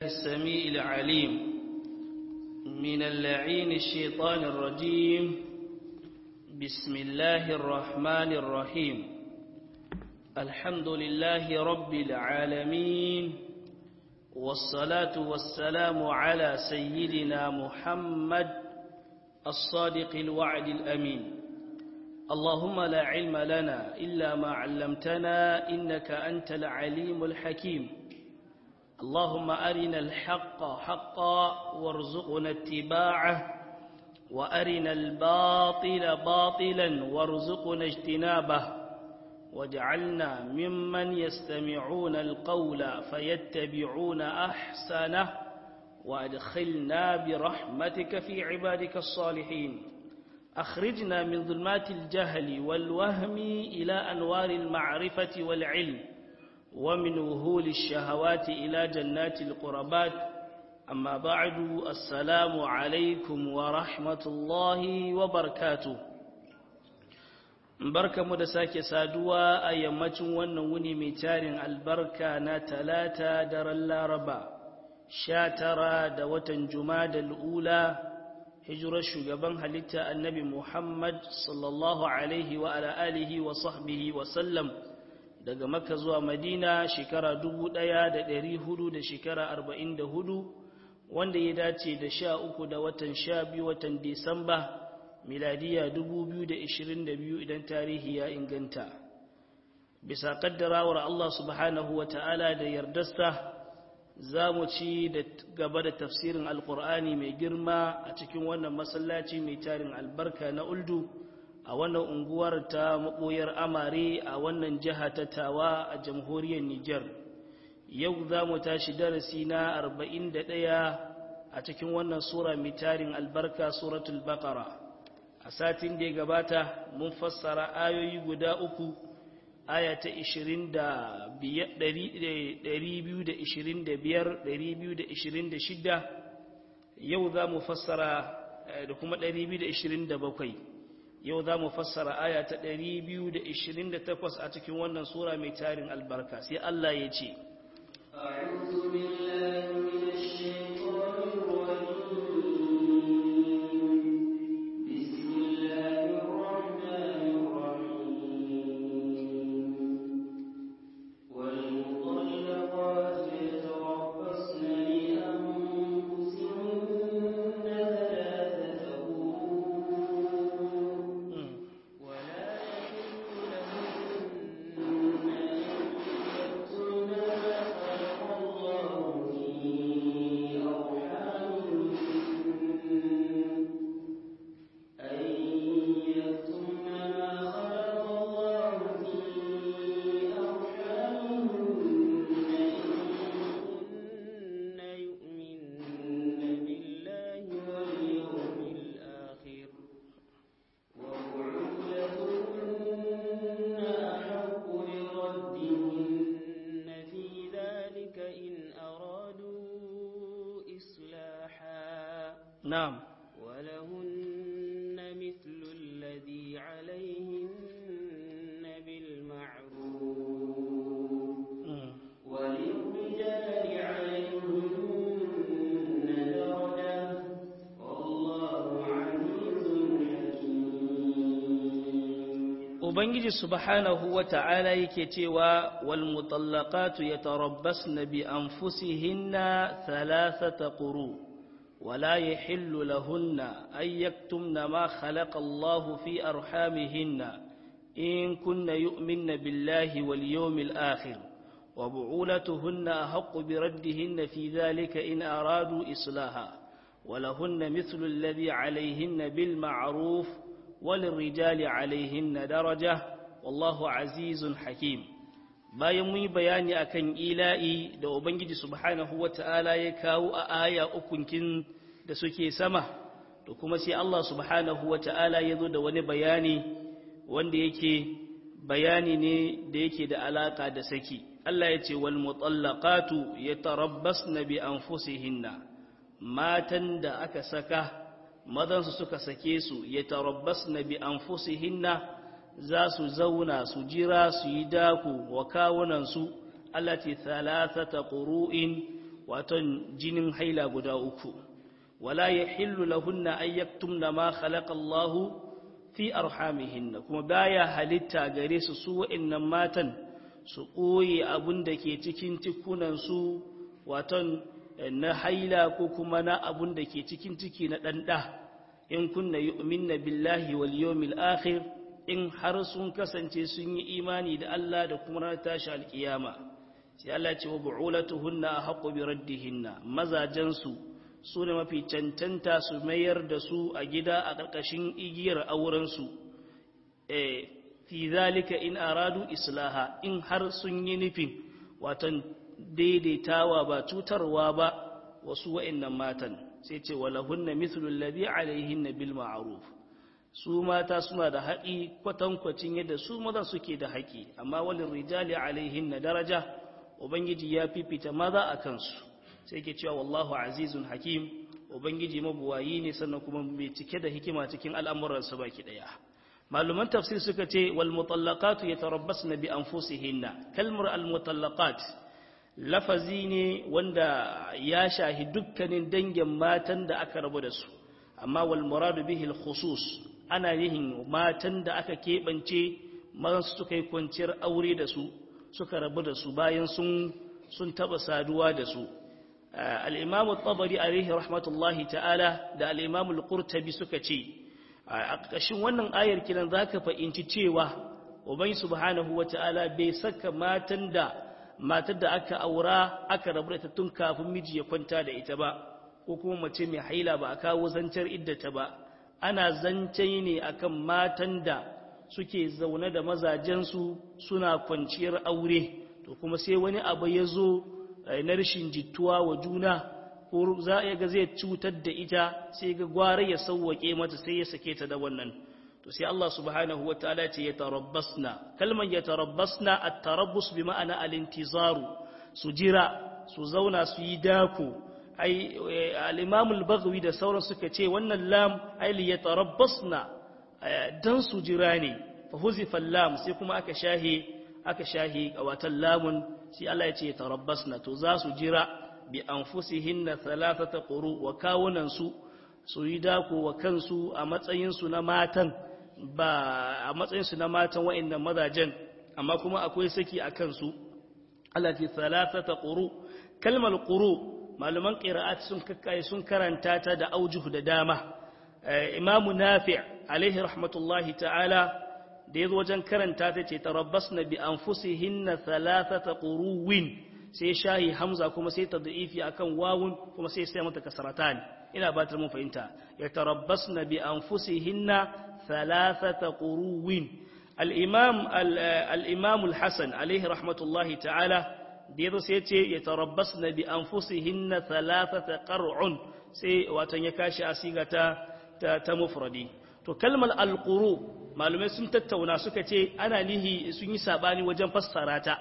السميع العليم من اللعين الشيطان الرجيم بسم الله الرحمن الرحيم الحمد لله رب العالمين والصلاة والسلام على سيدنا محمد الصادق الوعد الأمين اللهم لا علم لنا إلا ما علمتنا إنك أنت العليم الحكيم اللهم أرنا الحق حقا وارزقنا اتباعه وأرنا الباطل باطلا وارزقنا اجتنابه واجعلنا ممن يستمعون القول فيتبعون أحسنه وأدخلنا برحمتك في عبادك الصالحين أخرجنا من ظلمات الجهل والوهم إلى أنوار المعرفة والعلم ومن وهول الشهوات إلى جنات القربات أما بعد السلام عليكم ورحمة الله وبركاته barka mu da sake saduwa a yammacin wannan wuni mai tarin albarka na talata daren laraba sha tara da watan da ula hijirar shugaban halitta annabi muhammad sallallahu alaihi wa ala alihi wa sahbihi wa sallam daga makka zuwa madina shekara dubu ɗaya da ɗari hudu da shekara arba'in da hudu wanda ya dace da sha uku da watan sha biyu watan disamba miladiya dubu biyu da ishirin da biyu idan tarihi ya inganta bisa kaddarawar allah subhanahu wa ta'ala da yardarsa za mu ci da gaba da tafsirin alkur'ani mai girma a cikin wannan masallaci mai tarin albarka na uldu a wannan unguwar ta maɓoyar amare a wannan jiha ta tawa a jamhuriyar Nijar. Yau za mu tashi darasi na arba'in da ɗaya a cikin wannan sura mai tarin albarka suratul baqara A satin da ya gabata mun fassara ayoyi guda uku aya ta 225 yau za mu fassara da kuma 227 yau za mu fassara aya ta 228 a cikin wannan sura mai tarin albarka sai Allah ya ce أعوذ بالله من الشيطان الرجيم بسم الله الرحمن الرحيم والمطلقات يتربصن بأنفسهن ثلاثة قروء ولا يحل لهن يكتمن ما خلق الله في أرحامهن أن يكتمن ما خلق الله في أرحامهن إن كن يؤمن بالله واليوم الآخر وبعولتهن أحق بردهن في ذلك إن أرادوا إصلاحا na'am ولهن مثل الذي عليهن بالمعروف وللرجال عليهن درجة والله عزيز حكيم Ubangiji subhanahu wa ta'ala yake cewa wal mutallaqatu yatarabbasna bi anfusihinna thalathata quru ولا يحل لهن أن يكتمن ما خلق الله في أرحامهن إن كن يؤمن بالله واليوم الآخر وبعولتهن أحق بردهن في ذلك إن أرادوا إصلاحا ولهن مثل الذي عليهن بالمعروف وللرجال عليهن درجة والله عزيز حكيم bayan mun yi bayani akan ila'i da ubangiji subhanahu wata'ala ya kawo a aya ukunkin da suke sama to kuma sai Allah subhanahu wata'ala ya zo da wani bayani wanda yake bayani ne da yake da alaka da saki Allah ya ce wal mutallaqatu yatarabbasna bi anfusihinna matan da aka saka madansu suka sake su yatarabbasna bi anfusihinna za su zauna su jira su yi daku wa kawunansu allati thalathata qurun waton jinin haila guda uku wala yahillu lahunna an yaktumna ma khalaqa Allah fi arhamihinna kuma baya halitta gare su su wa'annan matan su ɓoye abun da ke cikin cikunan su waton na haila ko kuma na abun da ke cikin ciki na ɗanɗa in kunna yu'minna billahi wal yawmil akhir in har sun kasance sun yi imani da Allah da kuma ranar tashi alkiyama sai Allah ce wa bu'ulatuhunna ahqqu bi raddihinna mazajan su su ne mafi cancanta su mayar da su a gida a ƙarƙashin igiyar auren su eh fi zalika in aradu islaha in har sun yi nufin watan daidaitawa ba cutarwa ba wasu wa'annan matan sai ce walahunna mithlu alladhi alaihinna bil ma'ruf su mata suna da haƙi kwatankwacin yadda su maza suke da haƙi amma walin rijali alaihinna daraja ubangiji ya fifita maza a kansu sai ke cewa wallahu azizun hakim ubangiji mabuwayi ne sannan kuma mai cike da hikima cikin al'amuransa baki daya maluman tafsir suka ce wal mutallaqatu yatarabbasna bi anfusihinna kalmar al mutallaqat lafazi ne wanda ya shahi dukkanin dangin matan da aka rabu da su amma wal muradu bihi al khusus ana yin matan da aka keɓance masu suka yi kwanciyar aure da su suka rabu da su bayan sun sun taba saduwa da su al-imam at-tabari alaihi rahmatullahi ta'ala da al-imam al-qurtubi suka ce a ƙarshen wannan ayar kiran zaka fahimci cewa ubangi subhanahu wata'ala bai saka matan da matar da aka aura aka rabu da ita tun kafin miji ya kwanta da ita ba ko kuma mace mai haila ba a kawo zancar iddata ba ana zance ne akan matan da suke zaune da mazajensu suna kwanciyar aure to kuma sai wani abu ya zo na rashin jituwa wa juna ko za a ga zai cutar da ita sai ga gwara ya sauwake mata sai ya sake ta da wannan to sai Allah subhanahu wa ta'ala ce ya tarabbasna kalman ya tarabbasna at-tarabbus bi ma'ana al-intizaru su jira su zauna su yi dako ai al-imam al-baghawi da sauran suka ce wannan lam ai li yatarabbasna dan su jira ne fa huzifa lam sai kuma aka shahi aka shahi watan lamun sai Allah ya ce yatarabbasna to za su jira bi anfusihinna thalathata quru wa kawunan su su yi dako wa kansu a matsayin su na matan ba a matsayin su na matan wa'annan mazajen amma kuma akwai saki a kansu Allah ce thalathata quru kalmar quru malaman ƙira'at sun kakkaye sun karanta ta da aujuhu da dama imamu nafi alaihi rahmatullahi ta'ala da ya zo wajen karanta ta ce tarabbas na bi an fusi hinna thalathata ƙuruwin sai shahi hamza kuma sai ta da'ifi akan wawun kuma sai sai mata kasaratan ina ba ta mun fahimta ya tarabbas na bi an fusi hinna thalathata ƙuruwin al-imam al-imam al-hasan alaihi rahmatullahi ta'ala da yazo sai ce ya tarabbas na bi an fusi hinna thalathata qar'un sai watan ya kashi asiga ta ta mufradi to kalmar alquru malumai sun tattauna suka ce ana nihi sun yi sabani wajen fassara ta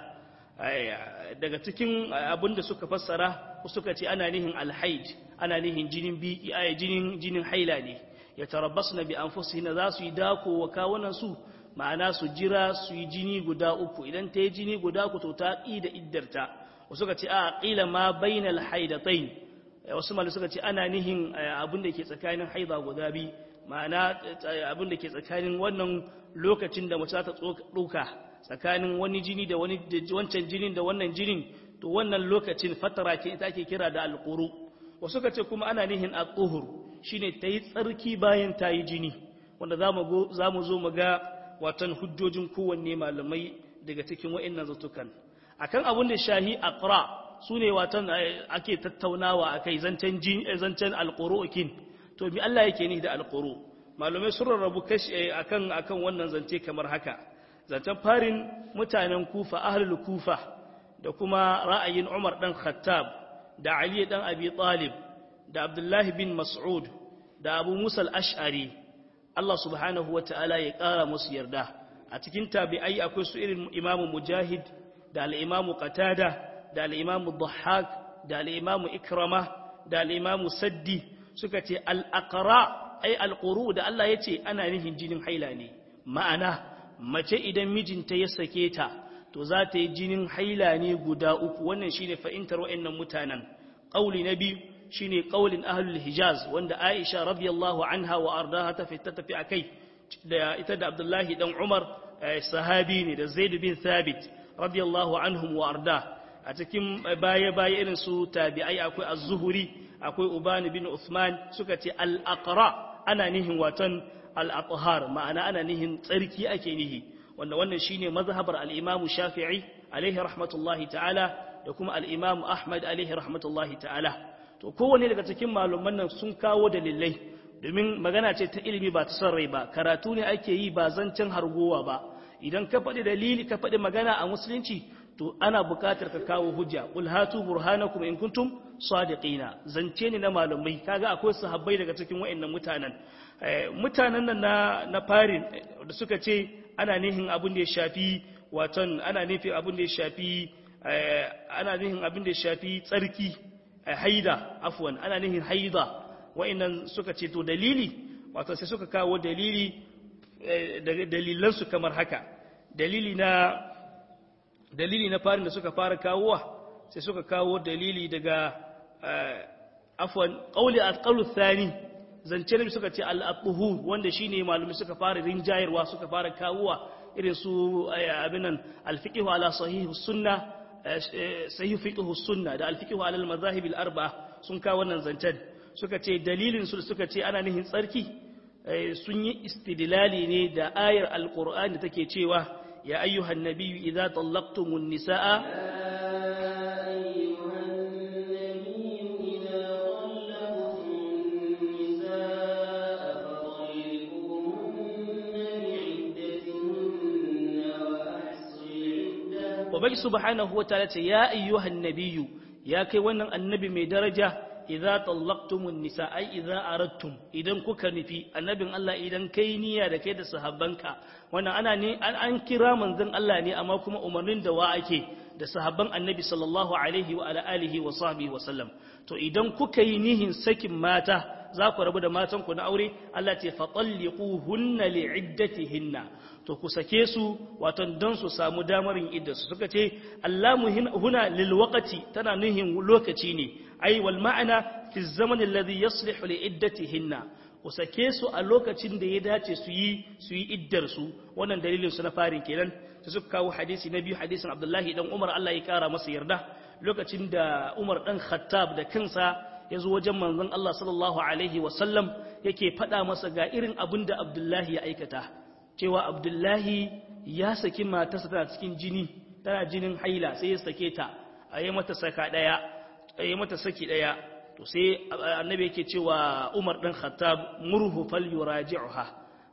daga cikin abinda suka fassara suka ce ana nihin alhaid ana nihin jinin bi jinin jinin haila ne ya tarabbasna bi anfusihinna za su yi dako wa kawunan su ma'ana su jira su yi jini guda uku idan ta yi jini guda uku to ta ƙi da iddarta wasu ka ce a ƙila ma bainal haidatain wasu malu suka ce ana nihin abin da ke tsakanin haida guda bi ma'ana abin da ke tsakanin wannan lokacin da mace ta ɗauka tsakanin wani jini da wani wancan jinin da wannan jinin to wannan lokacin fatara ke ita ake kira da alƙuru wasu ka ce kuma ana nihin a tsohur shine ta yi tsarki bayan ta yi jini wanda za mu zo mu ga watan hujjojin kowanne malamai daga cikin wa'annan zatukan akan abin da shahi aqra sune watan ake tattaunawa akai zancen jin zancen alquru'kin to mi Allah yake ni da alquru malamai sun rarrabu kashi akan akan wannan zance kamar haka zancen farin mutanen kufa ahlul kufa da kuma ra'ayin Umar dan Khattab da Ali dan Abi Talib da Abdullah bin Mas'ud da Abu Musa al-Ash'ari Allah subhanahu wa ta'ala ya ƙara musu yarda a cikin tabi'ai akwai su irin imamu mujahid da al'imamu qatada da al'imamu dhahak da al'imamu ikrama da al'imamu saddi suka ce al'aqra ai alquru da Allah ya ce ana nihin jinin haila ne ma'ana mace idan mijinta ya sake ta to za ta yi jinin haila ne guda uku wannan shine fa'intar wa'annan mutanen qauli na biyu shine qaulin ahlul hijaz wanda Aisha radiyallahu anha wa ardaha ta fita tafi akai da ita da Abdullahi dan Umar sahabi ne da Zaid bin Thabit radiyallahu anhum wa arda a cikin baya baya irin su tabi'ai akwai az-Zuhri akwai Uban bin Uthman suka ce al-aqra ana nihin watan al-athhar ma'ana ana nihin tsarki ake nihi wanda wannan shine mazhabar al-Imam Shafi'i alaihi rahmatullahi ta'ala da kuma al-Imam Ahmad alaihi rahmatullahi ta'ala to kowanne daga cikin malaman nan sun kawo dalilai domin magana ce ta ilimi ba ta son rai ba karatu ne ake yi ba zancen hargowa ba idan ka faɗi dalili ka faɗi magana a musulunci to ana buƙatar ka kawo hujja qul hatu burhanakum in kuntum sadiqina zance ne na malamai kaga akwai sahabbai daga cikin wayannan mutanen mutanen nan na na farin da suka ce ana nihin abin da ya shafi waton ana nufin abin da ya shafi ana nihin abin da ya shafi tsarki haida afwan ana nihin haida wa'annan suka ce to dalili wato sai suka kawo dalili dalilansu kamar haka dalili na dalili na farin da suka fara kawowa sai suka kawo dalili daga afwan qawli al-qawlu thani zance ne suka ce al-athhur wanda shine malumi suka fara rinjayarwa suka fara kawowa irin su abinan al-fiqh ala sahih sunna sahih fiqh sunna da al-fiqh ala al-madhahib al-arba'a sun kawo wannan zancen suka ce dalilin su suka ce ana nihin tsarki sun yi istidlali ne da ayar alqur'ani da take cewa ya ayyuhan nabiyyu idza tallaqtumun nisaa Ubangi subhanahu wa ta'ala ce ya ayyuhan nabiyyu ya kai wannan annabi mai daraja idza tallaqtumun nisa ai idza aradtum idan kuka nufi annabin Allah idan kai niyya da kai da sahabbanka wannan ana ne an kira manzon Allah ne amma kuma umarnin da wa ake da sahabban annabi sallallahu alaihi wa ala alihi wa sahbihi wa sallam to idan kuka yi nihin sakin mata za ku rabu da matan ku na aure Allah ce fatalliquhunna li'iddatihinna to ku sake su wato don su samu damar yin iddarsu suka ce Allahu huna lil waqti tana nuhin lokaci ne ai wal ma'ana fi zaman alladhi yaslihu li iddatihinna ku sake su a lokacin da ya dace su yi su yi iddar su wannan dalilin su na farin kenan sai suka kawo hadisi na biyu hadisin Abdullahi dan Umar Allah ya kara masa yarda lokacin da Umar dan Khattab da kansa ya zo wajen manzon Allah sallallahu alaihi wa sallam yake faɗa masa ga irin abin da Abdullahi ya aikata cewa Abdullahi ya saki matarsa tana cikin jini tana jinin haila sai ya sake ta a yi mata saka daya yi mata saki daya to sai annabi yake cewa Umar dan Khattab murhu falyuraji'uha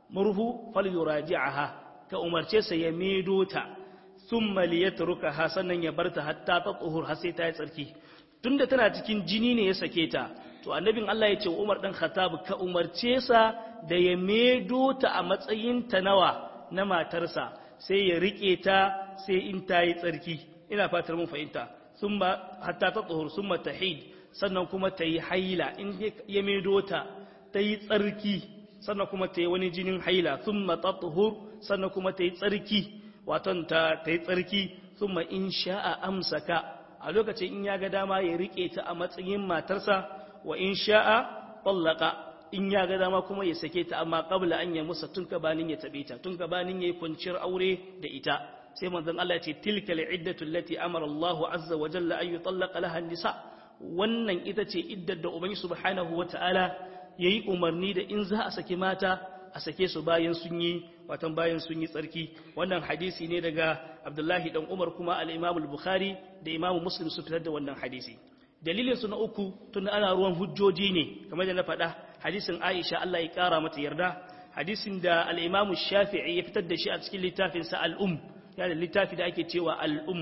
murhu falyuraji'aha ka umarce sa ya medo ta thumma liyatrukaha sannan ya barta hatta ta tsuhur har sai ta yi tsarki tunda tana cikin jini ne ya sake ta to annabin Allah ya ce wa Umar dan Khattab ka umarce sa da ya medo ta a matsayin ta nawa na matarsa sai ya rike ta sai in ta yi tsarki ina fatar mun fahimta summa hatta ta tsohur summa tahid sannan kuma ta yi haila in ya medo ta ta yi tsarki sannan kuma ta yi wani jinin haila summa ta tsohur sannan kuma ta yi tsarki waton ta yi tsarki summa in sha'a amsaka a lokacin in ya ga dama ya rike ta a matsayin matarsa wa in sha'a tallaka in ya ga dama kuma ya sake ta amma qabla an ya musa tun gabanin ya tabe ta tun gabanin yayi kwanciyar aure da ita sai manzon Allah ya ce tilka al'iddatu allati amara Allahu azza wa jalla an yutallaqa laha nisa wannan ita ce iddar da ubangi subhanahu wata'ala yayi umarni da in za a saki mata a sake su bayan sun yi watan bayan sun yi tsarki wannan hadisi ne daga Abdullahi dan Umar kuma al-Imam al-Bukhari da Imam Muslim su fitar da wannan hadisi dalilin su na uku tun ana ruwan hujjoji ne kamar da na faɗa hadisin Aisha Allah ya kara mata yarda hadisin da al-Imam Shafi'i ya fitar da shi a cikin littafin sa al-Um yana da littafi da ake cewa al-Um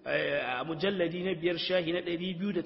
a mujalladi na biyar shahi na 209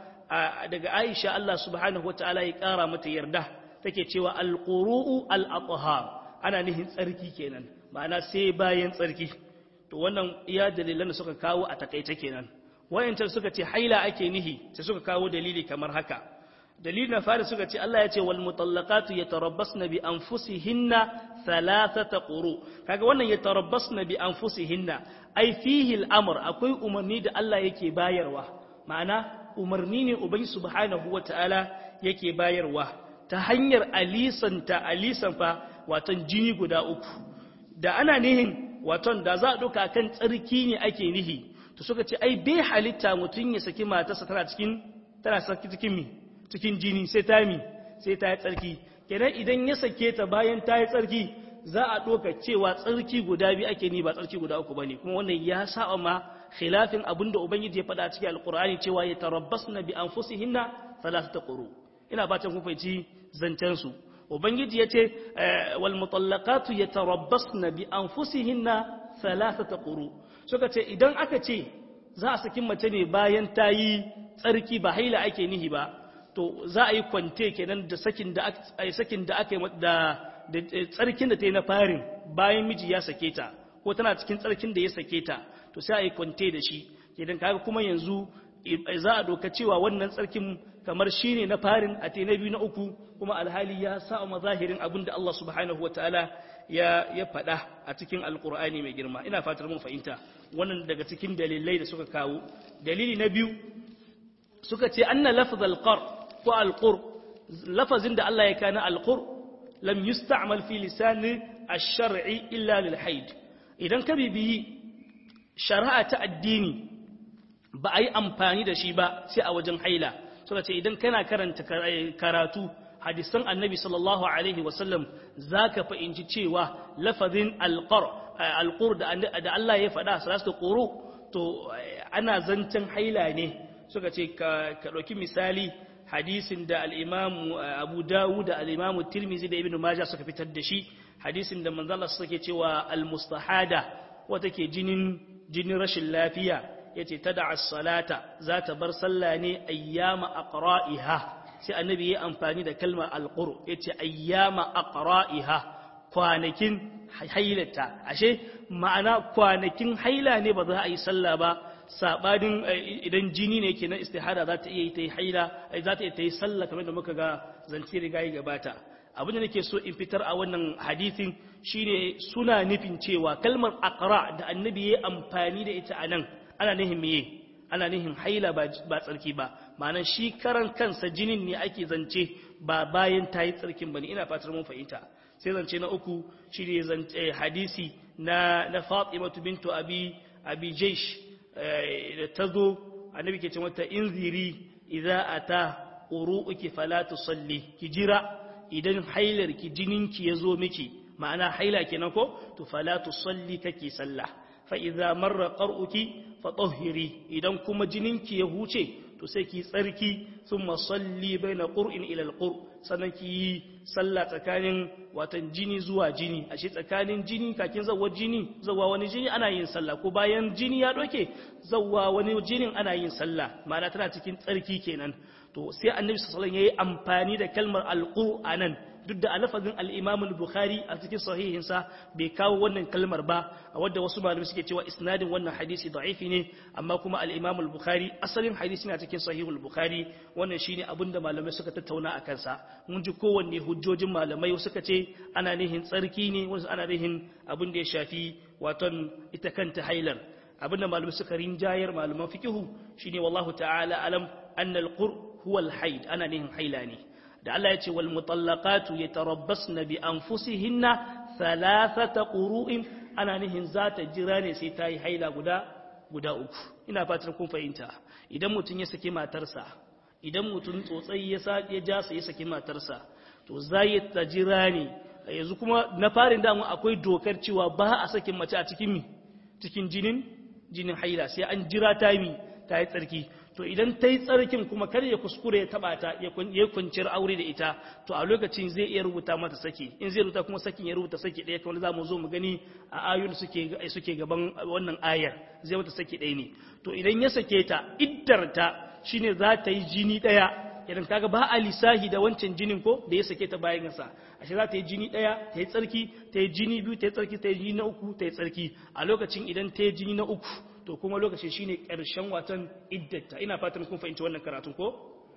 daga Aisha Allah subhanahu wataala ya kara mata yarda take cewa al-quru'u al-athhar ana nihin tsarki kenan ma'ana sai bayan tsarki to wannan iya dalilan da suka kawo a takaice kenan wayancan suka ce haila ake nihi sai suka kawo dalili kamar haka dalili na fari suka ce Allah ya ce wal mutallaqatu yatarabbasna bi anfusihinna thalathata quru kaga wannan yatarabbasna bi anfusihinna ai fihi al-amr akwai umarni da Allah yake bayarwa ma'ana umarni ne ubangi subhanahu wataala yake bayarwa ta hanyar alisanta alisan fa watan jini guda uku da ana nihin waton da za a ɗauka kan tsarki ne ake nihi to suka ce ai bai halitta mutum ya saki matarsa tana cikin tana saki cikin mi cikin jini sai ta mi sai ta yi tsarki kenan idan ya sake ta bayan ta yi tsarki za a ɗauka cewa tsarki guda biyu ake ni ba tsarki guda uku bane kuma wannan ya saba ma khilafin abin da ubangiji ya faɗa cikin alqur'ani cewa ya tarabbasna bi anfusihinna thalathata quru ina fatan kun fahimci zancen su ubangiji ya ce wal mutallaqatu yatarabbasna bi anfusihinna thalathata quru suka ce idan aka ce za a saki mace ne bayan ta yi tsarki ba haila ake nihi ba to za a yi kwante kenan da sakin da aka sakin da aka yi da tsarkin da ta yi na farin bayan miji ya sake ta ko tana cikin tsarkin da ya sake ta to sai a yi kwante da shi idan kaga kuma yanzu za a doka cewa wannan tsarkin kamar shi ne na farin a te na biyu na uku kuma alhali ya sa mazahirin abin da Allah subhanahu wa ta'ala ya ya faɗa a cikin alkur'ani mai girma ina fatar mun fahimta wannan daga cikin dalilai da suka kawo dalili na biyu suka ce anna lafz alqar ko alqur lafazin da Allah ya kana alqur lam yusta'mal fi lisan ash-shar'i illa lil haid idan ka bibiyi shari'a ta addini ba a yi amfani da shi ba sai a wajen haila suka ce idan kana karanta karatu hadisan annabi sallallahu alaihi wasallam za ka fahimci cewa lafazin alƙur da Allah ya faɗa salatu ƙuru to ana zancen haila ne suka ce ka ɗauki misali hadisin da al'imamu abu dawu da al'imamu tirmizi da ibn maja suka fitar da shi hadisin da manzala suke cewa al-mustahada wata ke jinin jinin rashin lafiya yace tada as-salata za ta bar sallah ne ayyama aqra'iha sai annabi ya amfani da kalmar alqur yace ayyama aqra'iha kwanakin hailata ashe ma'ana kwanakin haila ne ba za a yi sallah ba sabanin idan jini ne kenan istihada za ta iya yi ta yi haila za ta iya ta yi sallah kamar da muka ga zance riga ya gabata abin da nake so in fitar a wannan hadithin shine suna nufin cewa kalmar aqra da annabi ya amfani da ita anan ana nihin meye ana nihin haila ba tsarki ba ma'ana shi karan kansa jinin ne ake zance ba bayan ta yi tsarkin ba ne ina fatar mun fahimta sai zance na uku shi ne zance hadisi na na fatimatu bintu abi abi jaish da ta zo annabi ke ce mata in ziri idza ata uru'uki fala tusalli ki jira idan hailar ki jininki ya zo miki ma'ana haila kenan ko to fala tusalli kake sallah fa'iza marar ƙar'uki faɗohiri idan kuma jininki ya huce to sai ki tsarki sun masalli bai na ƙur'in ilal ƙur sannan ki yi sallah tsakanin watan jini zuwa jini a shi tsakanin jini kakin zawar jini zawa wani jini ana yin sallah ko bayan jini ya ɗauke zawa wani jinin ana yin sallah ma'ana tana cikin tsarki kenan to sai annabi sallallahu ya yi amfani da kalmar alƙur a nan duk da alafazin al-Imam al-Bukhari a cikin sahihinsa bai kawo wannan kalmar ba a wadda wasu malamai suke cewa isnadin wannan hadisi da'ifi ne amma kuma al-Imam al-Bukhari asalin hadisi na cikin sahihul Bukhari wannan shine abin da malamai suka tattauna a kansa mun ji kowanne hujjojin malamai suka ce ana nihin tsarki ne wasu ana nihin abin da ya shafi waton ita kanta hailar abin da malamai suka rinjayar malaman fikihu shine wallahu ta'ala alam anna al-qur huwa al-haid ana nihin haila ne da Allah ya ce wal mutallaqatu yatarabbasna bi anfusihinna thalathata qurun ana nihin za ta jira ne sai ta yi haila guda guda uku ina fatan kun fahimta idan mutum ya saki matarsa idan mutum tsotsai ya sa ya ja ya saki matarsa to zai ta jira ne yanzu kuma na farin damu akwai dokar cewa ba a sakin mace a cikin mi cikin jinin jinin haila sai an jira ta mi ta yi tsarki to idan ta yi tsarkin kuma kar ya kuskure ya taba ta ya kwanciyar aure da ita to a lokacin zai iya rubuta mata saki in zai rubuta kuma sakin ya rubuta saki ɗaya kamar za mu zo mu gani a ayoyin suke suke gaban wannan ayar zai mata saki ɗaya ne to idan ya sake ta iddar ta shine za ta yi jini ɗaya idan kaga ba a lisahi da wancan jinin ko da ya sake ta bayan sa ashe za ta yi jini ɗaya ta yi tsarki ta yi jini biyu ta yi tsarki ta yi jini na uku ta yi tsarki a lokacin idan ta yi jini na uku to kuma lokacin shine ƙarshen watan iddata ina fatan kun fahimci wannan karatun ko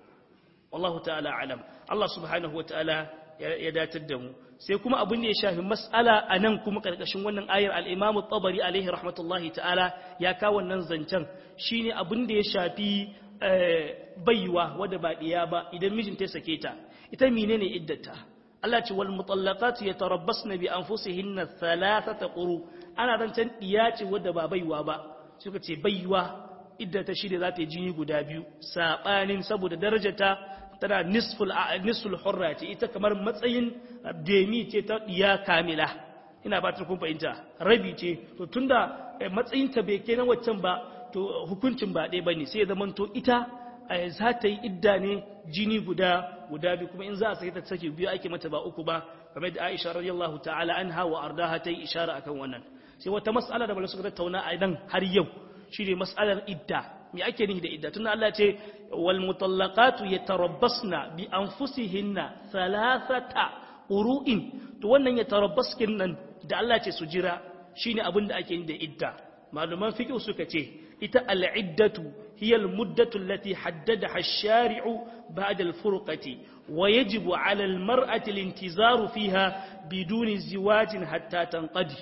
wallahu ta'ala alam Allah subhanahu wa ta'ala ya datar da mu sai kuma abin da ya shafi mas'ala a nan kuma ƙarƙashin wannan ayar al-Imam tabari alaihi rahmatullahi ta'ala ya kawo wannan zancen shine abin da ya shafi baiwa wadda ba diya ba idan mijinta ya sake ta ita menene iddata Allah ce wal mutallaqatu yatarabbasna bi anfusihinna thalathata quru ana rancan diya ce wadda ba baiwa ba suka ce baiwa iddata shi da za ta yi jini guda biyu sabanin saboda darajarta tana nisful nisful hurra ce ita kamar matsayin demi ce ta diya kamila ina ba ta kun fahimta rabi ce to tunda matsayinta bai kenan waccan ba to hukuncin ba ɗaya bane sai ya zama to ita za ta yi idda ne jini guda guda biyu kuma in za a sake ta sake biyu ake mata ba uku ba kamar da Aisha radiyallahu ta'ala anha wa ardaha ta yi ishara akan wannan sai wata mas'ala da suka tattauna a nan har yau shine mas'alar idda me ake nufi da idda tunda Allah ya ce wal mutallaqatu yatarabbasna bi anfusihinna thalathata uru'in to wannan yatarabbaskin nan da Allah ce su jira shine abin da ake yi da idda maluman fiqh suka ce ita al-iddatu hiya al-muddatu allati haddadaha ash-shari'u ba'da al-furqati wa yajibu 'ala al-mar'ati al-intizaru fiha biduni ziwajin hatta tanqadi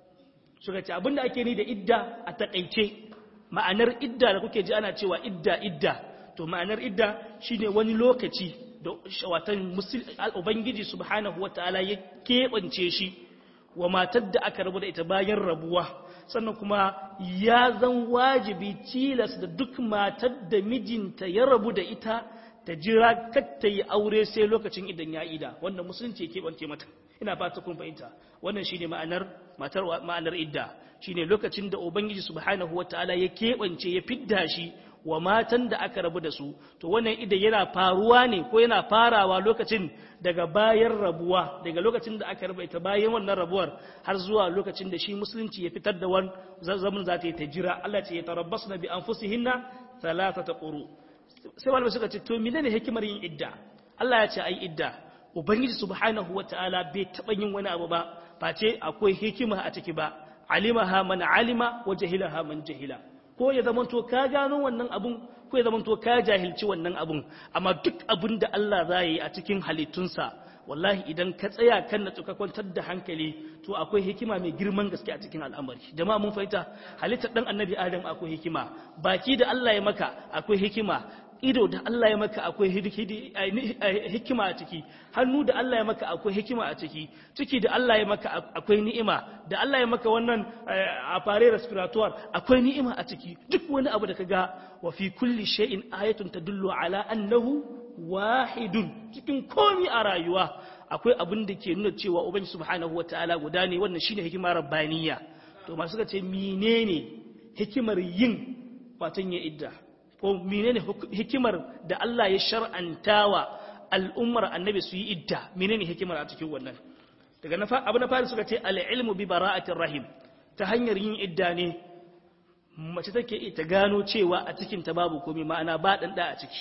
suka ce abin da ake yi da idda a takeice ma'anar idda da kuke ji ana cewa idda idda to ma'anar idda shine wani lokaci da watan ubangiji subhanahu wataala ya keɓance shi wa matar da aka rabu da ita bayan rabuwa sannan kuma ya zan wajibi tilas da duk matar da mijinta ya rabu da ita ta jira ta yi aure sai lokacin idan ya ida wannan musulunci ya keɓance mata ina fata kun fahimta wannan shine ma'anar matar ma'anar idda shine lokacin da ubangiji subhanahu wataala ya keɓance ya fidda shi wa matan da aka rabu da su to wannan idan yana faruwa ne ko yana farawa lokacin daga bayan rabuwa daga lokacin da aka raba ita bayan wannan rabuwar har zuwa lokacin da shi musulunci ya fitar da wani zaman za ta yi ta jira Allah ce ya tarabbas na bi anfusihinna thalathata quru sai malamai suka ce to menene hikimar yin idda Allah ya ce ai idda ubangiji subhanahu wataala bai taba yin wani abu ba face akwai hikima a ciki ba alimaha man alima wa jahilaha man jahila ko ya zamanto ka gano wannan abun ko ya zamanto ka jahilci wannan abun amma duk abun da Allah za yi a cikin halittunsa wallahi idan ka tsaya kan na ka kwantar da hankali to akwai hikima mai girman gaske a cikin al'amari jama'a mun fahimta halittar dan annabi adam akwai hikima baki da Allah ya maka akwai hikima ido da Allah ya maka akwai hikima a ciki hannu da Allah ya maka akwai hikima a ciki ciki da Allah ya maka akwai ni'ima da Allah ya maka wannan a fare respiratoire akwai ni'ima a ciki duk wani abu da ka ga wa fi kulli shay'in ayatun tadullu ala annahu wahidun cikin komi a rayuwa akwai abin da ke nuna cewa ubangi subhanahu wataala guda ne wannan shine hikima rabbaniya to masu ce menene hikimar yin watan ya idda ko menene hikimar da Allah ya shar'antawa al'ummar annabi su yi idda menene hikimar a cikin wannan daga na abu na fari suka ce al-ilmu bi bara'atir rahim ta hanyar yin idda ne mace take ta gano cewa a cikin ta babu komai ma'ana ba dan da a ciki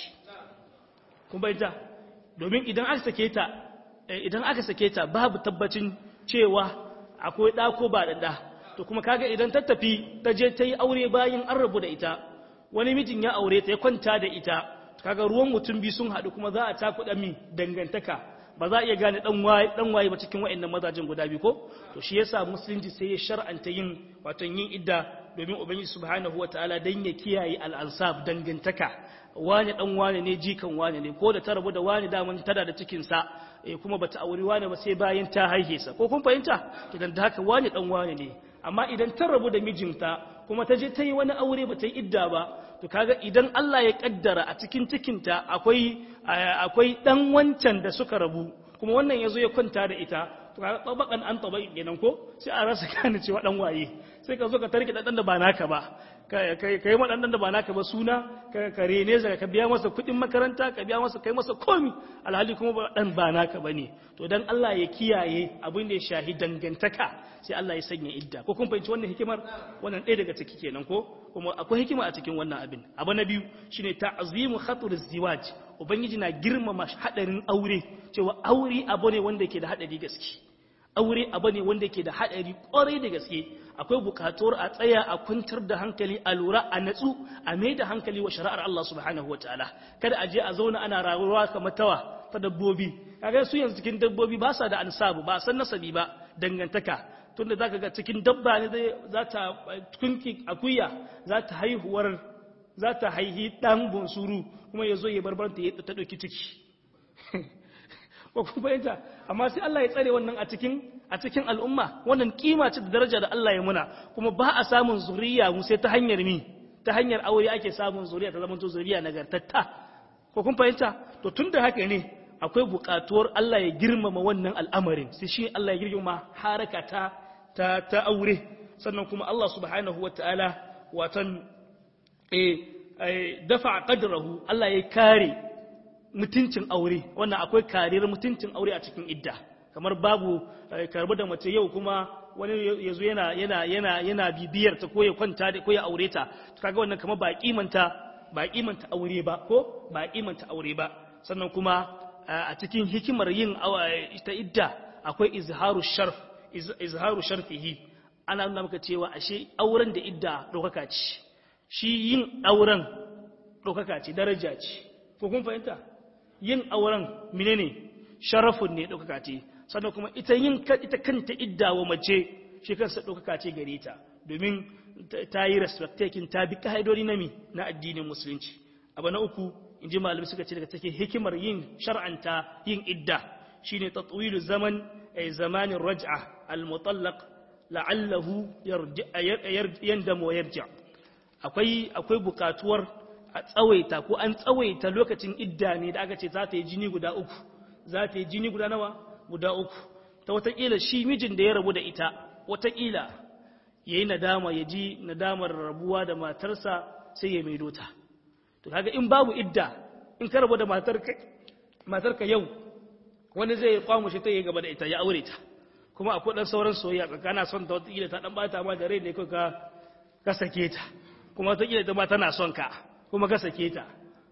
kun bayyana domin idan aka sake ta idan aka sake ta babu tabbacin cewa akwai da ko ba dan da to kuma kaga idan ta tafi ta je ta yi aure bayan an rabu da ita wani mijin ya aure ta ya kwanta da ita kaga ruwan mutum biyu sun haɗu kuma za a cakuɗa min dangantaka ba za a iya gane dan waye dan waye ba cikin waɗannan mazajin guda biyu ko to shi yasa musulunci sai ya shar'anta yin wato yin idda domin ubangiji subhanahu wataala dan ya kiyaye al-ansab dangantaka wani dan wani ne jikan wani ne ko da ta rabu da wani daman tada da cikin sa kuma bata aure wani ba sai bayan ta haihe sa ko kun fahimta idan da haka wani dan wani ne amma idan ta rabu da mijinta kuma ta je ta yi wani aure ba ta yi idda ba to kaga idan Allah ya kaddara a cikin cikinta akwai akwai dan wancan da suka rabu kuma wannan yazo ya kwanta da ita to kaga tabakan an tabai kenan ko sai a rasa gane cewa dan waye sai ka zo ka tarki dan da ba naka ba ka yi waɗannan da ba naka ba suna ka rene sa ka biya masa kuɗin makaranta ka biya masa kai masa komi alhali kuma ba dan ba naka bane to dan Allah ya kiyaye abin da ya shahi dangantaka sai Allah ya sanya idda ko kun fahimci wannan hikimar wannan ɗaya daga ciki kenan ko kuma akwai hikima a cikin wannan abin abu na biyu shine ta'zimu khatur ziwaj ubangiji na girmama hadarin aure cewa aure abu ne wanda ke da hadari gaske aure abu ne wanda ke da hadari kwarai da gaske akwai bukatuwar a tsaya a kwantar da hankali a lura a natsu a mai da hankali wa shari'ar Allah subhanahu wa ta'ala kada a je a zauna ana rayuwa kamar tawa ta dabbobi kaga su yanzu cikin dabbobi ba sa da ansabu ba san nasabi ba dangantaka tunda zaka ga cikin dabba ne zai za ta kunki akuya za ta haihuwar za ta haihi ɗan bunsuru kuma ya zo ya barbanta ya ta ɗauki ciki ko kuma fahimta amma sai Allah ya tsare wannan a cikin a cikin al'umma wannan kima ce da daraja da Allah ya muna kuma ba a samun zuriya mu sai ta hanyar mi ta hanyar aure ake samun zuriya ta zamanto zuriya nagartatta ko kun fahimta to tunda haka ne akwai buƙatuwar Allah ya girmama wannan al'amarin sai shi Allah ya girmama haraka ta ta, ta aure sannan kuma Allah subhanahu wataala watan eh dafa qadrahu Allah ya kare mutuncin aure wannan akwai kariyar mutuncin aure a cikin idda kamar babu karbu da mace yau kuma wani yazo yana yana yana yana bibiyar ta ko ya kwanta da ko ya aure ta kaga wannan kamar ba kimanta ba kimanta aure ba ko ba kimanta aure ba sannan kuma a cikin hikimar yin ita idda akwai izharu sharf izharu sharfihi ana nuna maka cewa ashe auren da idda ɗaukaka ce shi yin auren ɗaukaka ce daraja ce ko kun fahimta yin auren menene sharafun ne ɗaukaka ce sannan kuma ita yin ita kanta idda wa mace shi kansa ɗaukaka ce gare ta domin ta yi respectakin ta bi ka'idodi na mi na addinin musulunci abu na uku in ji malamai suka ce daga cikin hikimar yin shar'anta yin idda shine tatwilu zaman ay zamanin raj'a al-mutallaq la'allahu yandamu wa yarja akwai akwai bukatuwar a tsawaita ko an tsawaita lokacin idda ne da aka ce za ta yi jini guda uku za ta yi jini guda nawa guda uku ta watakila shi mijin da ya rabu da ita watakila ya yi nadama ya ji nadamar rabuwa da matarsa sai ya maido ta to kaga in babu idda in ka rabu da matarka yau wani zai kwamushe ta yi gaba da ita ya aure ta kuma akwai ɗan sauran soyayya kana son ta watakila ta ɗan bata ma da rai ne ka ka sake ta kuma watakila ita ma tana son ka kuma ka sake ta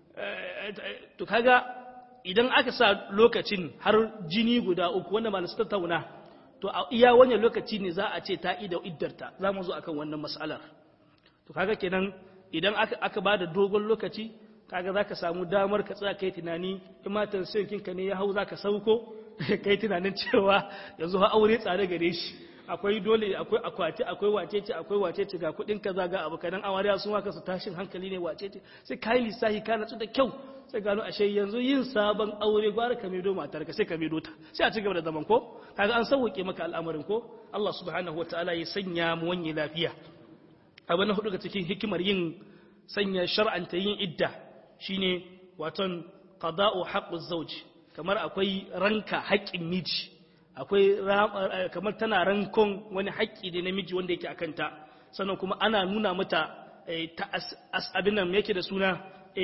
to kaga idan aka sa lokacin har jini guda uku wanda malasu tattauna to a iya wannan lokaci ne za a ce ta ida iddarta za mu zo akan wannan mas'alar to kaga kenan idan aka aka bada dogon lokaci kaga zaka samu damar ka tsaya kai tunani in ma tansiyon ka ne ya hau zaka sauko kai tunanin cewa yanzu ha aure tsare gare shi akwai dole akwai akwati akwai wacece akwai wacece ga kudin kaza ga abu kadan awariya sun waka su tashin hankali ne wacece sai kai lissahi ka natsu da kyau sai gano ashe yanzu yin sabon aure gwara ka medo matar ka sai ka medo ta sai a ci gaba da zaman ko kaga an sauke maka al'amarin ko Allah subhanahu wataala ya sanya mu wanye lafiya abu na hudu ga cikin hikimar yin sanya shar'anta yin idda shine waton qada'u haqquz zawj kamar akwai ranka haƙƙin miji akwai kamar tana rankon wani haƙƙi da namiji wanda yake akan ta sannan kuma ana nuna mata ta abin nan yake da suna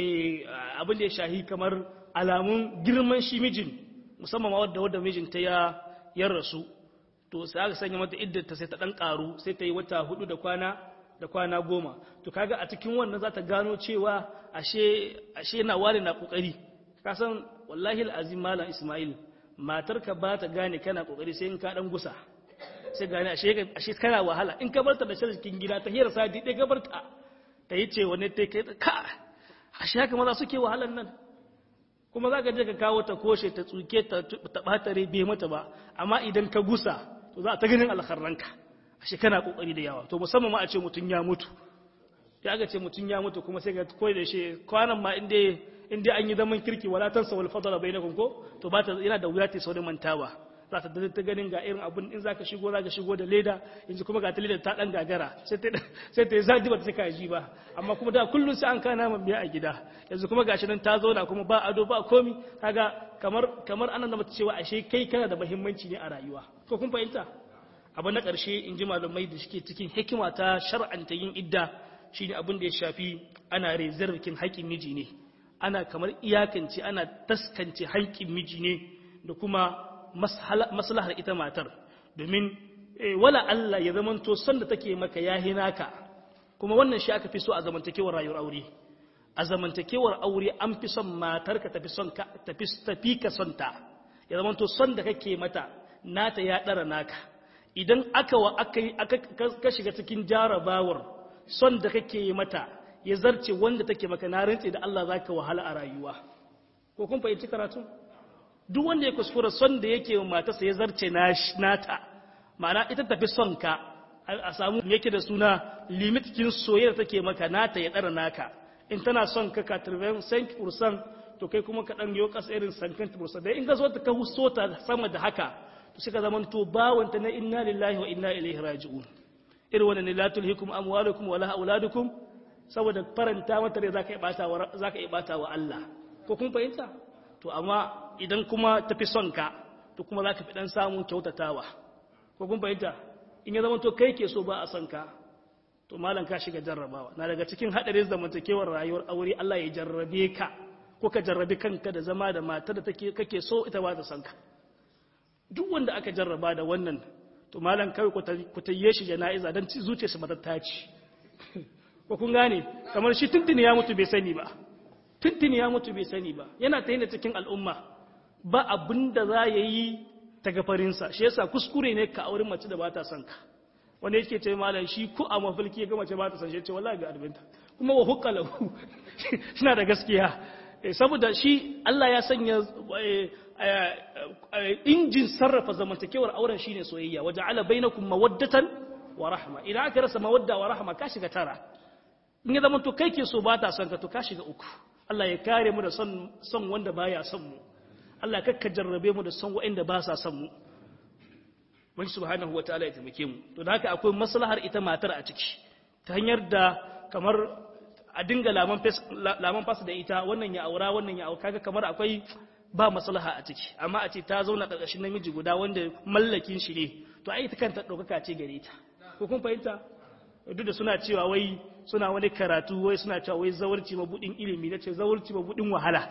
abin da ya shahi kamar alamun girman shi mijin musamman wadda wadda mijinta ya ya rasu to sai aka sanya mata iddata sai ta dan karu sai ta yi wata hudu da kwana da kwana goma to kaga a cikin wannan za ta gano cewa ashe ashe na ware na kokari ka san wallahi alazim malam ismail matarka ba ta gane kana kokari sai in ka dan gusa sai gane ashe ashe kana wahala in ka barta da cikin gida ta hira sadi dai ka barta ta yi ce wani ta kai ka ashe haka maza suke wahalan nan kuma za ka je ka kawo ta koshe ta tsuke ta ɓatare bai mata ba amma idan ka gusa to za a ta ganin alkharranka ashe kana kokari da yawa to musamman ma a ce mutum ya mutu ya ga ce mutum ya mutu kuma sai ka koyi da shi kwanan ma inda inda an yi zaman kirki wala tansa wal fadala bainakum ko to ba ta yana da wuya ta saurin mantawa za ta da ta ganin ga irin abun in zaka shigo zaka shigo da leda yanzu kuma ga ta leda ta dan gagara sai ta sai ta zadi ba ta saka ji ba amma kuma da kullun sai an kana man biya a gida yanzu kuma gashi nan ta zauna kuma ba ado ba komi kaga kamar kamar anan da mata cewa ashe kai kana da muhimmanci ne a rayuwa ko kun fahimta abu na ƙarshe in ji malamai da suke cikin hikima ta shar'anta yin idda shine abin da ya shafi ana rezervikin haƙƙin miji ne ana kamar iyakance ana taskance haƙƙin miji ne da kuma maslahar ita matar domin wala Allah ya zamanto son da take maka ya naka kuma wannan shi aka fi so a zamantakewar rayuwar aure a zamantakewar aure an fi son matarka tafi son ka tafi tafi ka son ta ya zamanto son da kake mata nata ya dara naka idan aka wa aka ka shiga cikin jarabawar son da kake yi mata ya zarce wanda take maka na rantse da Allah zaka wahala a rayuwa ko kun fahimci karatu duk wanda ya kuskura son da yake wa matarsa ya zarce nata ma'ana ita tafi son ka a samu yake da suna limit kin soyayya take maka nata ya dara naka in tana son ka katirven saint fursan to kai kuma ka ɗan yi ƙasa irin sankant fursan da in ka zo ta ka huso ta sama da haka to suka zama to bawanta na inna lillahi wa inna ilaihi raji'un irin wannan ne la tulhikum amwalukum wala auladukum saboda faranta mata ne zaka yi bata wa zaka yi bata wa Allah ko kun fahimta to amma idan kuma tafi son ka to kuma zaka fi dan samun kyautatawa ko kun fahimta in ya zama to kai ke so ba a son ka to malam ka shiga jarrabawa na daga cikin hadarin zamantakewar rayuwar aure Allah ya jarrabe ka ko ka jarrabe kanka da zama da matar da take kake so ita ba ta son ka duk wanda aka jarraba da wannan to malam kawai ku tayye shi jana'iza don zuciyarsa matatta ce ko kun gane kamar shi tuntuni ya mutu bai sani ba tuntuni ya mutu bai sani ba yana ta yana cikin al'umma ba abin da za ya yi ta gafarinsa shi yasa kuskure ne ka auren mace da ba ta son ka wanda yake ce malam shi ko a mafilki ga mace ba ta son shi ce wallahi ga arbinta kuma wa hukka lahu suna da gaskiya saboda shi Allah ya sanya injin sarrafa zamantakewar auren shine soyayya waje ala bainakum mawaddatan wa rahma idan aka rasa mawadda wa rahma ka shiga tara in ya zama to kai ke so ba ta son ka to ka shiga uku Allah ya kare mu da son son wanda baya son mu Allah kakka jarrabe mu da son waɗanda ba sa son mu wani subhanahu wa ta'ala ya taimake mu to da haka akwai maslahar ita matar a ciki ta hanyar da kamar a dinga laman fasa da ita wannan ya aura wannan ya aura kaga kamar akwai ba maslaha a ciki amma a ce ta zauna ƙarƙashin namiji guda wanda mallakin shi ne to ai ta kanta ɗaukaka ce gare ta ko kun fahimta duk da suna cewa wai suna wani karatu wai suna cewa wai zawarci mabudin ilimi na ce zawarci mabudin wahala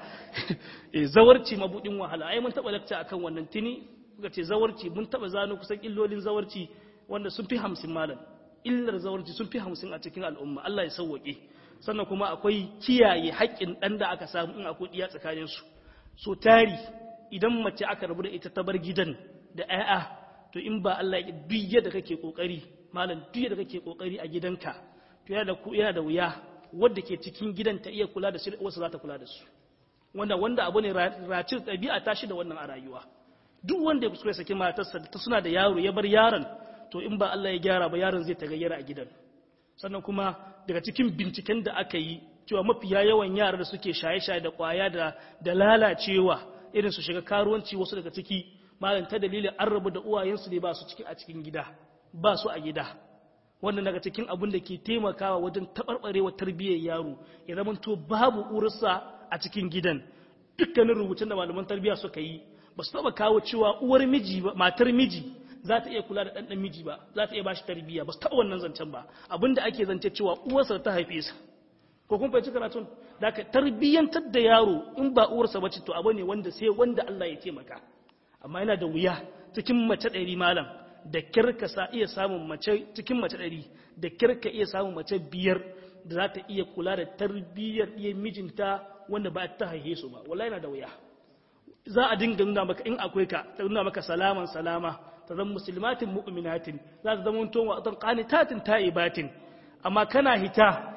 eh zawarci mabudin wahala ai mun taɓa lakta akan wannan tuni kuka ce zawarci mun taɓa zano kusan illolin zawarci wanda sun fi hamsin malam illar zawarci sun fi hamsin a cikin al'umma Allah ya sauwaƙe sannan kuma akwai kiyaye haƙƙin ɗan da aka samu in akwai ɗiya tsakaninsu so tari idan mace aka rabu da ita ta bar gidan da 'ya'ya to in ba Allah ya duk yadda kake kokari malam duk yadda kake kokari a gidanka to yana da yana da wuya wanda ke cikin gidan ta iya kula da su wasu za ta kula da su wanda wanda abu ne racin ɗabi'a ta shi da wannan a rayuwa duk wanda ya kuskure saki matarsa ta suna da yaro ya bar yaron to in ba Allah ya gyara ba yaron zai tagayyara a gidan sannan kuma daga cikin binciken da aka yi cewa mafiya yawan yara da suke shaye-shaye da kwaya da da lalacewa irin su shiga karuwanci wasu daga ciki malam ta dalilin an rabu da uwayensu ne ba su cikin a cikin gida ba su a gida wannan daga cikin abin da ke taimakawa wajen taɓarɓarewa tarbiyyar yaro ya zama to babu ursa a cikin gidan dukkanin rubutun da malaman tarbiyya suka yi ba su taɓa kawo cewa uwar miji ba matar miji za ta iya kula da ɗanɗan miji ba za ta iya ba shi tarbiyya ba su taɓa wannan zancen ba abin da ake zance cewa uwarsa ta haife sa ko kun fahimci karatun da ka tarbiyyantar da yaro in ba uwarsa bace to abu ne wanda sai wanda Allah ya taimaka amma yana da wuya cikin mace ɗari malam da kirka sa iya samun mace cikin mace ɗari da kirka iya samun mace biyar da za ta iya kula da tarbiyyar iya mijinta wanda ba ta haife su ba wallahi yana da wuya za a dinga nuna maka in akwai ka ta nuna maka salaman salama ta zama musulmatin mu'minatin za ta zama towa a qanitatin ta'ibatin amma kana hita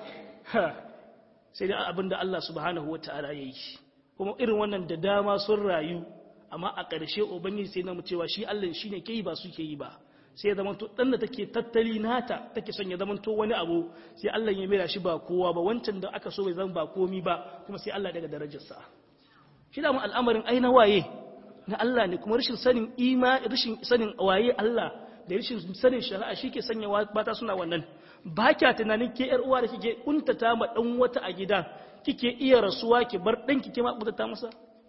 sai dai abin da Allah subhanahu wa ta'ala ya yi kuma irin wannan da dama sun rayu amma a ƙarshe ubangiji sai na mu cewa shi Allah shi ne ke yi ba su ke yi ba sai ya zamanto ɗan da take tattali nata take son ya zamanto wani abu sai Allah ya mera shi ba kowa ba wancan da aka so bai zama ba komi ba kuma sai Allah daga darajarsa shi da mu al'amarin ai na waye na Allah ne kuma rashin sanin ima rashin sanin waye Allah da rashin sanin shari'a shi ke sanya mata suna wannan ba kya tunanin ke yar uwa da kike kuntata ma dan wata a gida kike iya rasuwa ki bar dan kike ma kuntata masa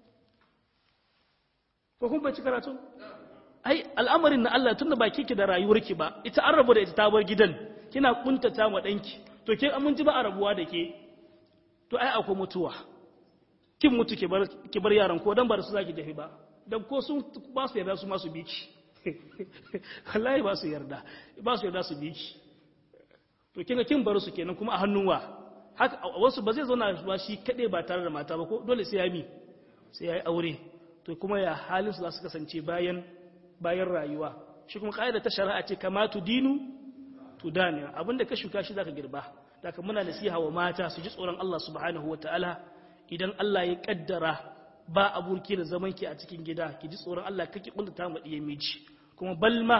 ko kun bai ci karatu ai al'amarin na Allah tunda ba kike da rayuwarki ba ita an rabu da ita ta bar gidan kina kuntata ma danki to ke mun ji ba a rabuwa da ke to ai akwai mutuwa kin mutu ki bar ki bar yaran ko dan ba da su zaki dafi ba dan ko sun ba su yarda su ma su biki wallahi ba su yarda ba su yarda su biki to kinga kin bar su kenan kuma a hannun wa haka wasu ba zai zauna ba shi kade ba tare da mata ba ko dole sai ya mi sai ya yi aure to kuma ya halin su za su kasance bayan bayan rayuwa shi kuma kaida ta shari'a ce kama tu dinu tu dani abinda ka shuka shi zaka girba daga muna nasiha wa mata su ji tsoron Allah subhanahu wataala idan Allah ya kaddara ba aburki da zaman ki a cikin gida ki ji tsoron Allah kake kuntata ma diyan miji kuma balma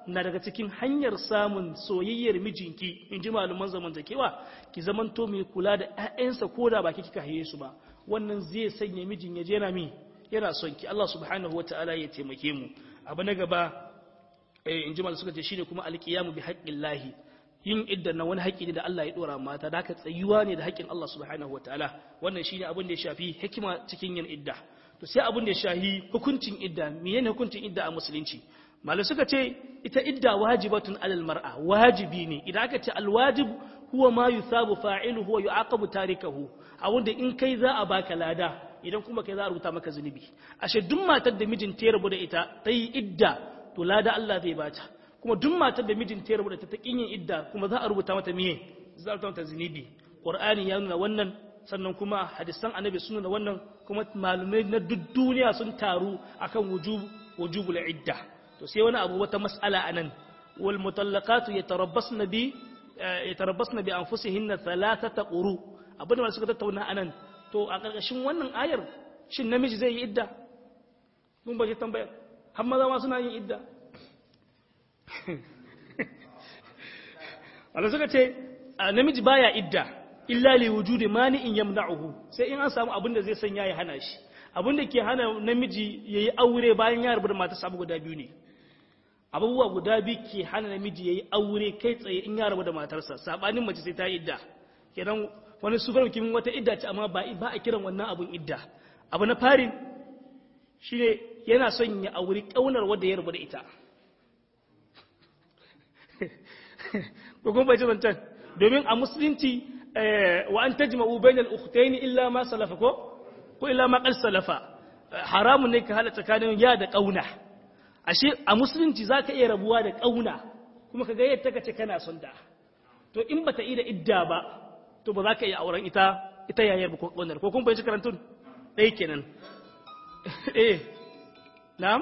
na daga cikin hanyar samun soyayyar mijinki in ji malaman zamantakewa ki zamanto mai kula da 'ya'yansa ko da baki kika haye su ba wannan zai sanya mijin ya je na mi yana son ki Allah subhanahu wataala ya taimake mu abu na gaba in ji malaman suka ce shine kuma alqiyamu bi haqqillahi yin idda na wani haƙƙi ne da Allah ya dora mata da haka tsayuwa ne da haƙƙin Allah subhanahu wataala wannan shine abin da ya shafi hikima cikin yin idda to sai abin da ya shahi hukuncin idda menene hukuncin idda a musulunci malai suka ce ita idda wajibatun alal mar'a wajibi ne idan aka ce alwajib huwa ma yusabu fa'iluhu wa yu'aqabu tarikahu a wanda in kai za a baka lada idan kuma kai za a rubuta maka zunubi ashe duk matar da mijin ta rabu da ita ta yi idda to lada Allah zai bata kuma duk matar da mijin ta rabu da ta ta yin idda kuma za a rubuta mata miye za a rubuta mata zunubi qur'ani ya nuna wannan sannan kuma hadisan annabi sun nuna wannan kuma malumai na duk duniya sun taru akan wujub wujubul idda to sai wani abu wata mas'ala anan wal mutallaqatu yatarabbasna bi yatarabbasna bi anfusihinna thalathata quru abin da suka tattauna anan to a karkashin wannan ayar shin namiji zai yi idda mun ba shi tambaya har maza ma suna yin idda wanda suka ce namiji baya idda illa li wujudi mani'in yamna'uhu sai in an samu abin da zai sanya ya hana shi abin da ke hana namiji yayi aure bayan ya rubuta mata sabu guda biyu ne abubuwa guda biyu ke hana namiji yayi aure kai tsaye in ya rabu da matarsa sabanin mace sai ta yi idda kenan wani sufar kimin wata idda ce amma ba ba a kiran wannan abun idda abu na farin shine yana son ya auri kaunar wanda ya rabu da ita ko kuma bai ji zancen domin a musulunci wa an tajma'u bainal ukhtayn illa ma salafa ko ko illa ma qad salafa haramun ne ka hada tsakanin ya da kauna ashe a musulunci zaka iya rabuwa da kauna kuma kaga yadda kace kana son da to in bata yi da idda ba to ba za ka iya auren ita ita yayar ba ko kaunar ko kun bai karantun dai kenan eh na'am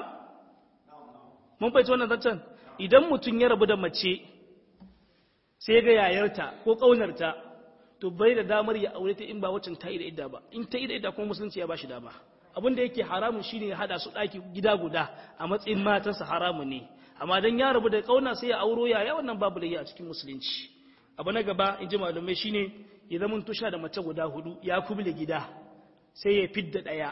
mun bai wannan zancen idan mutum ya rabu da mace sai ga yayarta ko ƙaunarta to bai da damar ya aure ta in ba waccan ta yi da idda ba in ta yi da idda kuma musulunci ya ba shi dama abin da yake haramun shine ya hada su ɗaki gida guda a matsayin matansa haramun ne amma dan ya rabu da ƙauna sai ya auro yaya wannan babu da a cikin musulunci abu na gaba in ji malamai shine ya zama tusha da mace guda hudu ya kubule gida sai ya fidda ɗaya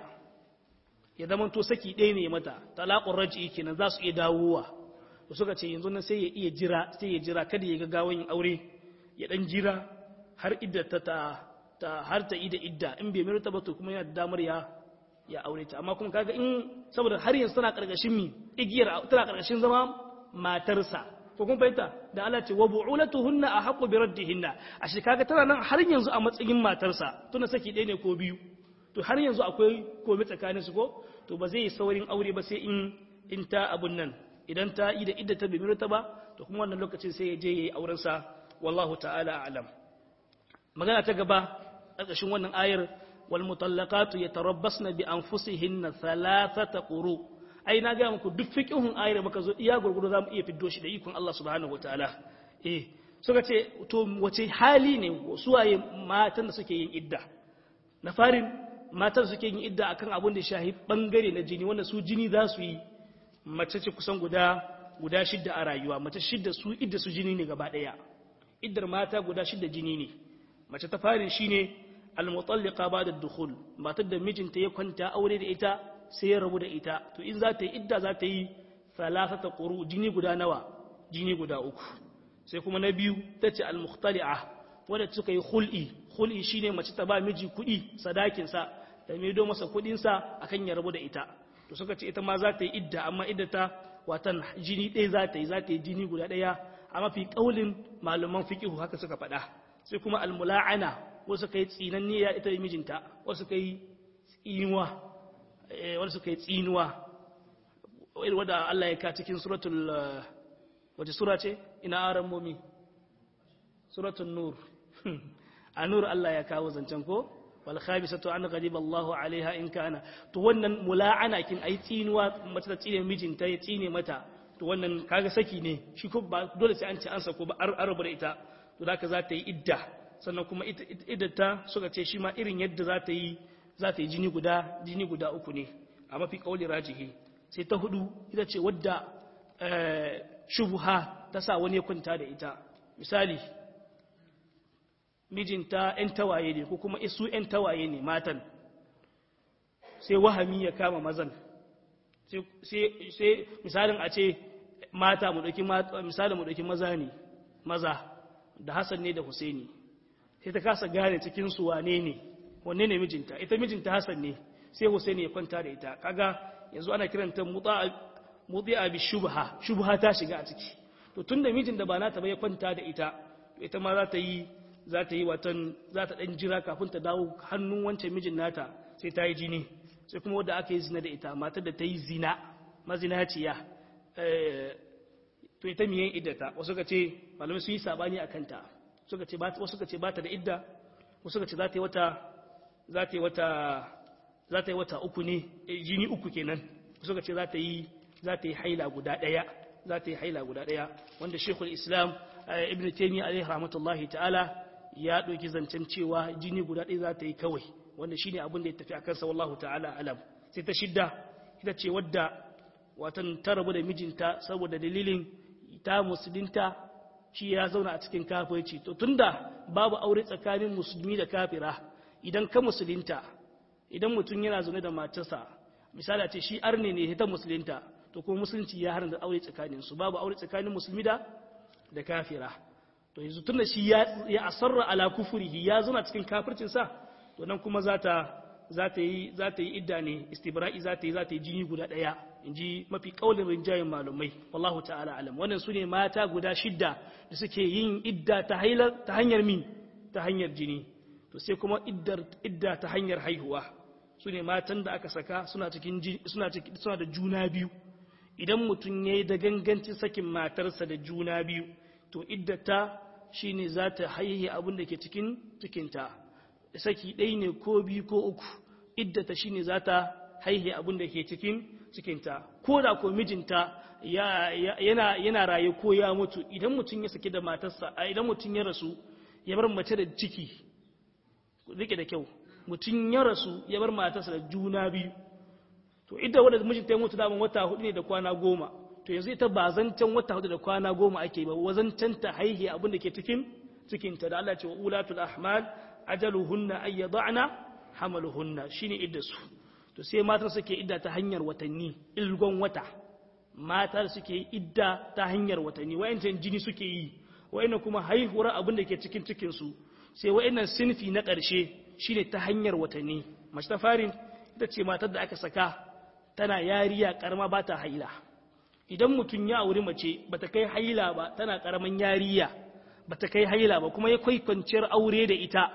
ya zama to saki ɗaya ne mata talaqur raj'i kenan za su iya dawowa da suka ce yanzu nan sai ya iya jira sai ya jira kada ya ga gawan yin aure ya dan jira har idda ta ta har ta ida idda in bai mai ba to kuma yana da damar ya ya aure ta amma kuma kaga in saboda har yanzu tana karkashin mi igiyar tana karkashin zama matarsa ko kun fahimta da Allah ce wa bu'ulatuhunna ahqqu bi raddihinna ashe kaga tana nan har yanzu a matsayin matarsa tuna saki ɗaya ne ko biyu to har yanzu akwai komai tsakaninsu ko to ba zai yi saurin aure ba sai in in ta abun nan idan ta yi da idda ta bai ta ba to kuma wannan lokacin sai ya je yayi auren sa wallahu ta'ala a'lam magana ta gaba ƙarƙashin wannan ayar wal mutallaqatu yatarabbasna bi anfusihinna thalathata quru ai na ga muku duk fiqhun ayar muka zo iya gurgudu zamu iya fiddo shi da ikon Allah subhanahu wataala eh suka ce to wace hali ne suwaye matan da suke yin idda na farin matan suke yin idda akan abin da shahi bangare na jini wanda su jini za su yi mace ce kusan guda guda shidda a rayuwa mace shidda su idda su jini ne gaba daya iddar mata guda shidda jini ne mace ta farin shine al-mutallaqa ba'da ad-dukhul matar da mijinta ya kwanta aure da ita sai ya rabu da ita to in za ta yi idda za ta yi salasata quru jini guda nawa jini guda uku sai kuma na biyu tace al-mukhtali'a wadda suka yi hul'i hul'i shine mace ta ba miji kuɗi sadakin sa da maido masa kuɗin sa akan ya rabu da ita to suka ce ita ma za ta yi idda amma idda ta watan jini ɗaya za ta yi za ta yi jini guda ɗaya a mafi ƙaulin malaman fiqihu haka suka faɗa sai kuma almula'ana wasu kai tsinanniya ita da mijinta wasu kai tsinuwa wasu kai tsinuwa wadda Allah ya ka cikin suratul wace sura ce ina aran momi suratul nur a nur Allah ya kawo zancen ko wal khabisatu an ghadiba Allahu alaiha in kana to wannan mula'ana kin ai tsinuwa mace ta tsine mijinta ya tsine mata to wannan kaga saki ne shi ko ba dole sai an ce an sako ba an rabu da ita to zaka za ta yi idda sannan kuma iddata suka ce shi ma irin yadda za ta yi za ta yi jini guda jini guda uku ne a mafi kauli rajihi sai ta hudu ita ce wadda shubha ta sa wani ya kwanta da ita misali mijinta 'yan tawaye ne ko kuma isu 'yan tawaye ne matan sai wahami ya kama mazan sai misalin a ce mata mu ɗauki misalin mu ɗauki maza ne maza da Hassan ne da Husaini sai ta kasa gane cikin su wane ne wanne ne mijinta ita mijinta Hassan ne sai Husaini ya kwanta da ita kaga yanzu ana kiranta mudi'a bi shubha shubha ta shiga a ciki to tunda mijin da ba nata ba ya kwanta da ita to ita ma za ta yi za ta yi watan za ta dan jira kafin ta dawo hannun wancan mijin nata sai ta yi jini sai kuma wadda aka yi zina da ita matar da ta yi zina mazinaciya to ita miyan iddata wasu ka ce malamai sun yi sabani a kanta wasu ka ce ba ta da idda wasu ka ce za ta yi wata za ta yi wata za ta yi wata uku ne jini uku kenan wasu ka ce za ta yi za ta yi haila guda daya za ta yi haila guda daya wanda shekul islam ibn taymi alaihi rahmatullahi ta'ala ya ɗauki zancen cewa jini guda ɗaya za ta yi kawai wanda shine abin da ya tafi akan sa wallahu ta'ala alam sai ta shidda ita ce wadda watan ta rabu da mijinta saboda dalilin ta musulunta shi ya zauna a cikin kafirci to tunda babu aure tsakanin musulmi da kafira idan ka musulunta idan mutum yana zaune da matarsa misali a ce shi arne ne ta musulunta to kuma musulunci ya haramta aure tsakanin su babu aure tsakanin musulmi da da kafira to yanzu tunda shi ya ya asarra ala kufurihi ya zauna cikin kafircin sa to nan kuma za ta za ta yi za ta yi idda ne istibra'i za ta yi za ta yi jini guda daya inji mafi kaulin rinjayen malumai wallahu ta'ala alam wannan su ne mata guda shidda da suke yin idda ta hailar ta hanyar min ta hanyar jini to sai kuma iddar idda ta hanyar haihuwa su ne matan da aka saka suna cikin suna suna da juna biyu idan mutum yayi da gangancin sakin matarsa da juna biyu to iddata shine za ta haihe abin da ke cikin cikinta saki ɗaya ne ko biyu ko uku iddata shine za ta haihe abin da ke cikin cikinta ko da ko mijinta yana yana raye ko ya mutu idan mutum ya saki da matarsa idan mutum ya rasu ya bar mace da ciki rike da kyau mutum ya rasu ya bar matarsa da juna biyu to idda wanda mijinta ya mutu da wata hudu ne da kwana goma to yanzu ita ba zancen wata hudu da kwana goma ake ba wazancan ta haihe abin da ke cikin cikinta da Allah ce wa ulatul ahmal ajaluhunna ay yad'na hamaluhunna shine iddasu to sai matan suke idda ta hanyar watanni ilgon wata mata suke idda ta hanyar watanni wayancan jini suke yi wayannan kuma haihuwar abin da ke cikin cikin su sai wayannan sinfi na ƙarshe shine ta hanyar watanni mace ta farin ita ce matar da aka saka tana yariya karama ba ta haila idan mutum ya auri mace bata kai haila ba tana karaman yariya bata kai haila ba kuma ya kai kwanciyar aure da ita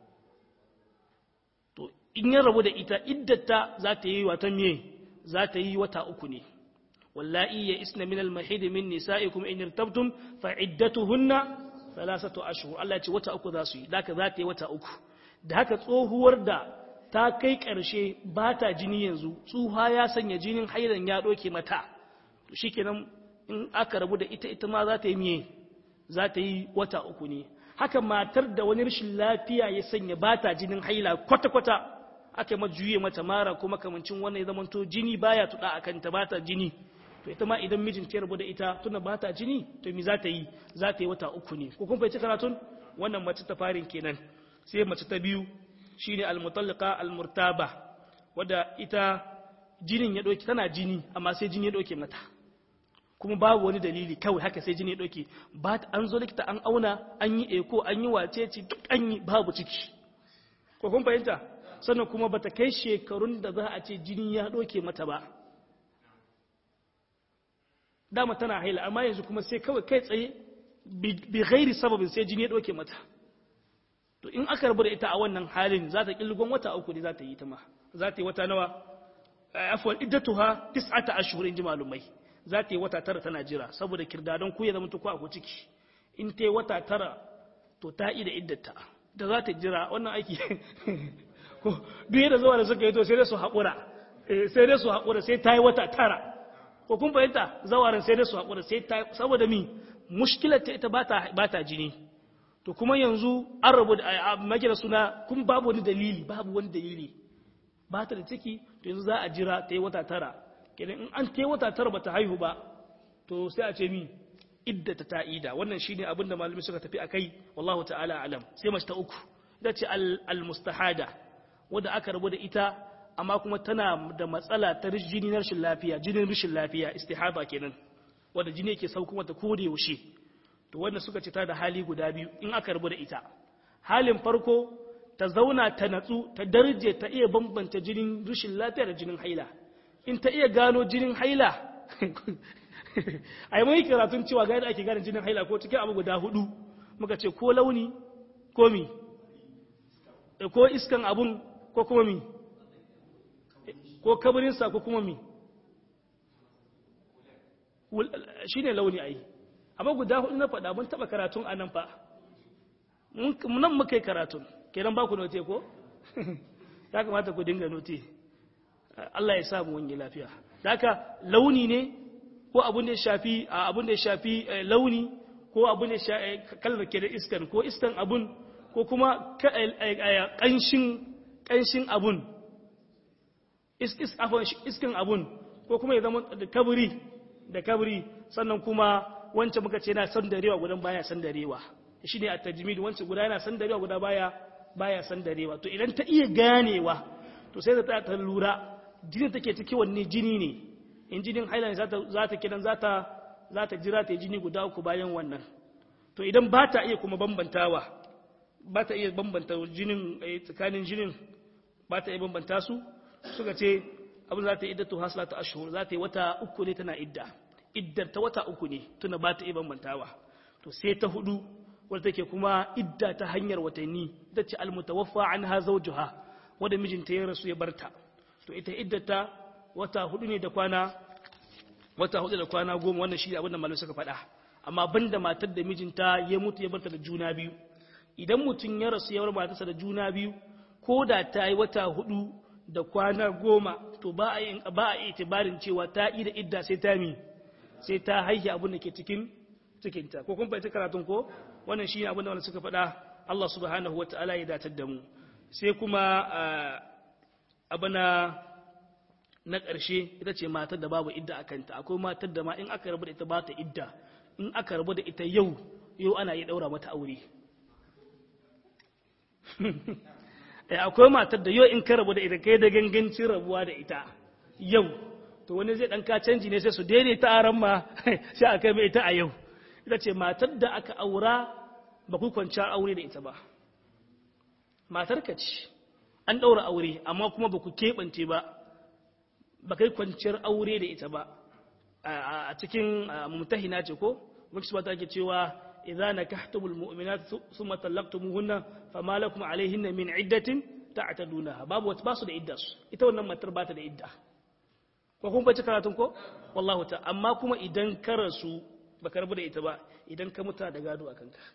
to in ya rabu da ita iddata za ta yi wata me za ta yi wata uku ne wallahi ya isna min al-mahid min nisa'ikum in irtabtum fa iddatuhunna thalathatu ashhur Allah ya ce wata uku za su yi daka za ta yi wata uku da haka tsohuwar da ta kai ƙarshe ba ta jini yanzu tsuha ya sanya jinin hailan ya ɗoke mata to shikenan in aka rabu da ita ita ma za ta yi miye za ta yi wata uku ne haka matar da wani rashin lafiya ya sanya ba ta jinin haila kwata-kwata aka yi juye mata mara kuma kamancin wannan ya zamanto jini baya tuɗa a kanta ba ta jini to ita ma idan mijin ta rabu da ita tuna ba ta jini to mi za ta yi za ta yi wata uku ne ko kun fahimci karatun wannan mace ta farin kenan sai mace ta biyu shine almutallaka almurtaba wadda ita jinin ya doke tana jini amma sai jini ya doke mata kuma babu wani dalili kawai haka sai jini ya doke ba an zo likita an auna an yi eko an yi wacece duk an yi babu ciki ko kun fahimta sannan kuma bata kai shekarun da za a ce jini ya doke mata ba dama tana haila amma yanzu kuma sai kawai kai tsaye bi ghairi sababin sai jini ya doke mata to in aka rabu da ita a wannan halin za ta kilgon wata uku ne za ta yi ta ma za ta yi wata nawa afwan iddatuha tis'ata ashhur in ji malumai za ta yi wata tara tana jira saboda kirdadan ku ya zama ko a ciki in ta yi wata tara to ta yi da iddata da za ta jira wannan aiki ko duk da zuwa da suka yi to sai dai su haƙura sai dai su haƙura sai ta yi wata tara ko kun fahimta zawarin sai dai su haƙura sai ta saboda mi mushkilar ta ita ba ta jini to kuma yanzu an rabu da makira suna kun babu wani dalili babu wani dalili ba ta da ciki to yanzu za a jira ta yi wata tara kenan in an ta yi wata tara ba ta haihu ba to sai a ce mi iddata ta'ida wannan shine abin da malami suka tafi akai wallahu ta'ala alam sai mace ta uku ita ce al-mustahada wanda aka rabu da ita amma kuma tana da matsala ta jini na rashin lafiya jinin rashin lafiya istihaba kenan wanda jini yake sauko mata ko da yaushe to wanda suka ce ta da hali guda biyu in aka rabu da ita halin farko ta zauna ta natsu ta darje ta iya bambanta jinin rashin lafiya da jinin haila in ta iya gano jinin haila ai mai karatun cewa ga yadda ake gane jinin haila ko cikin abu guda hudu muka ce ko launi ko mi ko iskan abun ko kuma mi ko kabarinsa ko kuma mi shi ne launi ai amma guda hudu na faɗa mun taɓa karatun a nan fa nan muka yi karatun kenan ba ku note ko ya kamata ku dinga note Allah ya samu wani lafiya da haka launi ne ko abun da ya shafi abun da ya shafi launi ko abun da ya shafi kalmar ke da iskan ko iskan abun ko kuma ƙanshin ƙanshin abun iskan abun ko kuma ya zama da kaburi da kaburi sannan kuma wancan muka ce yana sandarewa gudan baya sandarewa shi ne a tajmid wancan guda yana sandarewa guda baya baya sandarewa to idan ta iya ganewa to sai ta ta lura jini take ciki wanne jini ne in jinin haila ne za ta kidan za ta za ta jira ta yi jini guda uku bayan wannan to idan ba ta iya kuma bambantawa ba ta iya bambanta jinin tsakanin jinin ba ta iya bambanta su suka ce abin za ta yi iddatu haslata ashhur za ta yi wata uku ne tana idda iddar ta wata uku ne tuna ba ta iya bambantawa to sai ta hudu wadda take kuma idda ta hanyar watanni ita ce almutawaffa anha zawjuha wanda mijinta ya rasu ya barta to ita iddata wata hudu ne da kwana wata hudu da kwana goma wannan shi abin da malamai suka faɗa amma banda matar da mijinta ya mutu ya barta da juna biyu idan mutum ya rasu ya bar matarsa da juna biyu ko da ta yi wata hudu da kwana goma to ba a yi ba a itibarin cewa ta yi da idda sai ta mi sai ta haihi abin da ke cikin cikinta ko kun fahimci karatun ko wannan shi abin da wanda suka faɗa Allah subhanahu wa ta'ala ya datar da mu sai kuma abana na ƙarshe ita ce matar da babu idda a kanta akwai matar da ma in aka rabu da ita ba ta idda in aka rabu da ita yau yau ana yi ɗaura mata aure akwai matar da yau in ka rabu da ita kai da gangancin rabuwa da ita yau to wani zai ɗan ka canji ne sai su daidaita aran ma sai a kai mai ita a yau ita ce matar da aka aura ba ku kwanciyar aure da ita ba matar ka ce an ɗaura aure amma kuma ba ku keɓance ba ba kai kwanciyar aure da ita ba a cikin mutahina ce ko muksu ba ta ke cewa idza nakahtumul mu'minat thumma talaqtumuhunna fama lakum alaihinna min iddatin ta'tadunaha babu wata basu da idda su ita wannan matar ba ta da idda ko kun bace karatun ko wallahu ta amma kuma idan ka rasu baka rabu da ita ba idan ka muta da gado akan ka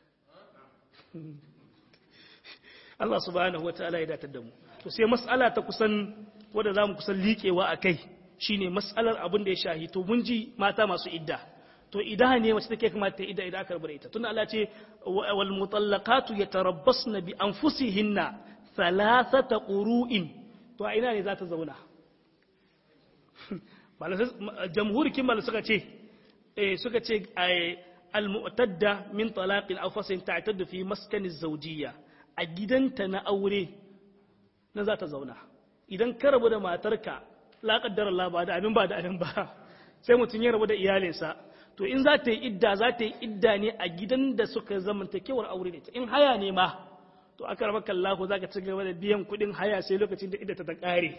Allah subhanahu wataala ya datar da mu to sai mas'ala ta kusan wanda zamu kusan liƙewa akai shine mas'alar abin da ya shahi to mun ji mata masu idda to idan ne mace take kamata ta idda idan aka rabu da ita tunda Allah ce wal mutallaqatu yatarabbasna bi anfusihinna thalathata qurun to a ina ne za ta zauna jamhurikin mal suka ce eh suka ce al-mu'tadda min talaqin aw fasin ta'taddu fi maskani zawjiyya a gidanta na aure na za ta zauna idan ka rabu da matarka la qaddara Allah ba da abin ba da abin ba sai mutum ya rabu da iyalinsa to in za ta yi idda za ta yi idda ne a gidan da suka zamantakewar aure da ita in haya ne ma to aka raba kallahu za ka ci gaba da biyan kuɗin haya sai lokacin da idda ta ta ƙare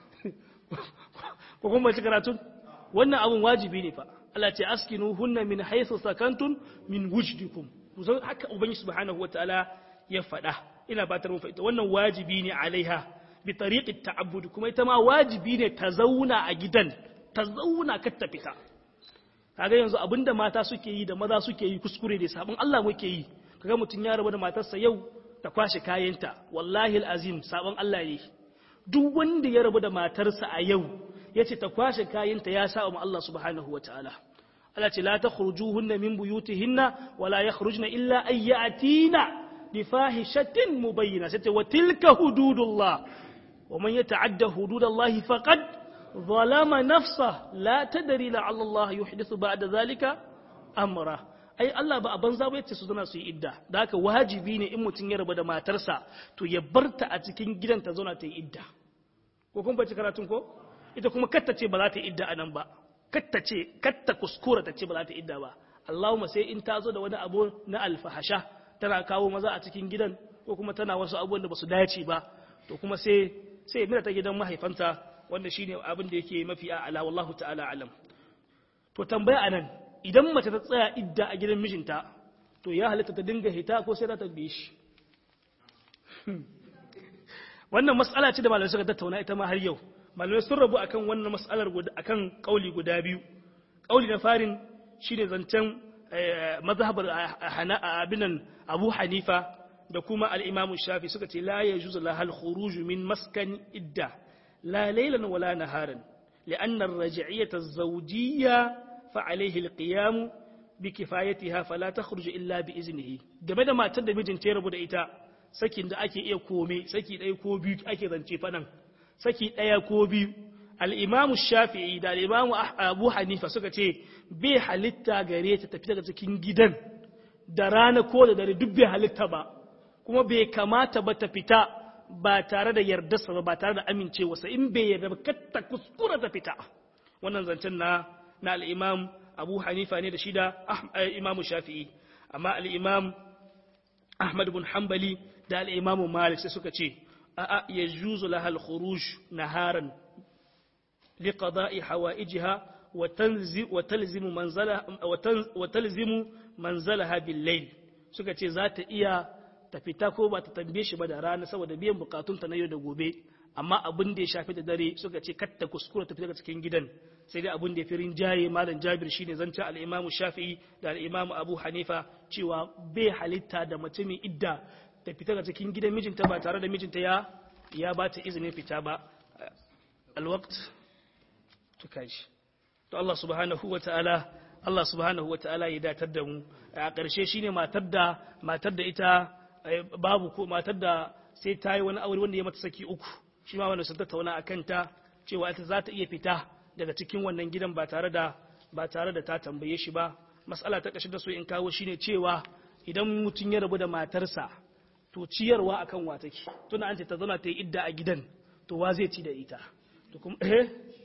ko kuma ci karatu wannan abun wajibi ne fa Allah ce askinu hunna min haythu sakantun min wujdikum kusan haka ubangi subhanahu wataala ya faɗa ina fatar mun fahimta wannan wajibi ne alaiha bi tariqit ta'abbud kuma ita ma wajibi ne ta zauna a gidan ta zauna kar ta fita kaga yanzu abinda mata suke yi da maza suke yi kuskure ne sabon Allah muke yi kaga mutun ya rabu da matarsa yau ta kwashe kayanta wallahi alazim sabon Allah ne duk wanda ya rabu da matarsa a yau ya ce ta kwashe kayanta ya sa wa Allah subhanahu wa ta'ala. Allah ce, La ta hunna min buyutihinna, wala ya khurujna illa ayyatina bi fahishatin mubayyana, sai ta wa tilka hududullah, wa man ya ta'adda hududallahi faqad zalama nafsa la tadri la Allah yuhdithu ba'da zalika amra ai Allah ba a banza ba yace su zauna su yi idda da haka wajibi ne in mutum ya rabu da matarsa to ya barta a cikin gidan ta zauna ta yi idda ko kun bace karatun ko ita kuma katta ce ba za ta yi idda anan ba katta ce katta kuskura ta ce ba za ta yi idda ba Allahumma sai in ta zo da wani abu na alfahasha tana kawo maza a cikin gidan ko kuma tana wasu abubuwan da ba su dace ba to kuma sai sai mira ta gidan mahaifanta wanda shine abin da yake mafi a'ala wallahu ta'ala alam to tambaya anan idan mace ta tsaya idda a gidan mijinta to ya halitta ta dinga hita ko sai ta tabbe shi wannan mas'ala ce da malamai suka tattauna ita ma har yau malamai sun rabu akan wannan mas'alar akan kauli guda biyu kauli na farin shine zancen mazhabar abinan Abu Hanifa da kuma al-Imam Shafi suka ce la yajuzu lahal khuruj min maskan idda la laylan wala naharan li'anna ar-raj'iyyah az-zawjiyya fa alayhi al-qiyam bi kifayatiha fala takhruj illa bi iznihi game da matar da mijinta ya rabu da ita sakin da ake iya kome saki ɗaya ko biyu ake zance fanan saki ɗaya ko biyu al'imamu shafi'i da al'imamu abu hanifa suka ce bai halitta gare ta tafi daga cikin gidan da rana ko da dare duk bai halitta ba kuma bai kamata ba ta fita ba tare da yardarsa ba ba tare da amincewarsa in bai yarda ba katta kuskura ta fita wannan zancen na na al'imam abu hanifa ne da shi da imamu shafi'i amma al'imam ahmad bin hanbali da al'imamu malik sai suka ce a'a ya juzu lahal khuruj naharan liqada'i hawaijiha wa talzimu manzalaha wa talzimu manzalaha bil layl suka ce za ta iya ta fita ko ba ta tambaye shi ba da rana saboda biyan bukatunta na yau da gobe amma abin da ya shafi da dare suka ce katta kuskura ta fita daga cikin gidan sai dai abin da ya fi rinjaye malam jabir shine zancen al-imamu shafi'i da al-imamu abu hanifa cewa bai halitta da mutumin idda ta fita daga cikin gidan mijinta ba tare da mijinta ya ya ba ta izinin fita ba alwaqt to kaji to Allah subhanahu wataala Allah subhanahu wataala ya datar da mu a ƙarshe shine matar da matar da ita babu ko matar da sai ta yi wani aure wanda ya mata saki uku shi ma wanda sun tattauna a kanta cewa ita za ta iya fita daga cikin wannan gidan ba tare da ba tare da ta tambaye shi ba mas'ala ta ƙarshe da so in kawo shine cewa idan mutum ya rabu da matarsa to ciyarwa akan wa take tuna an ce ta zauna ta yi idda a gidan to wa zai ci da ita to kuma eh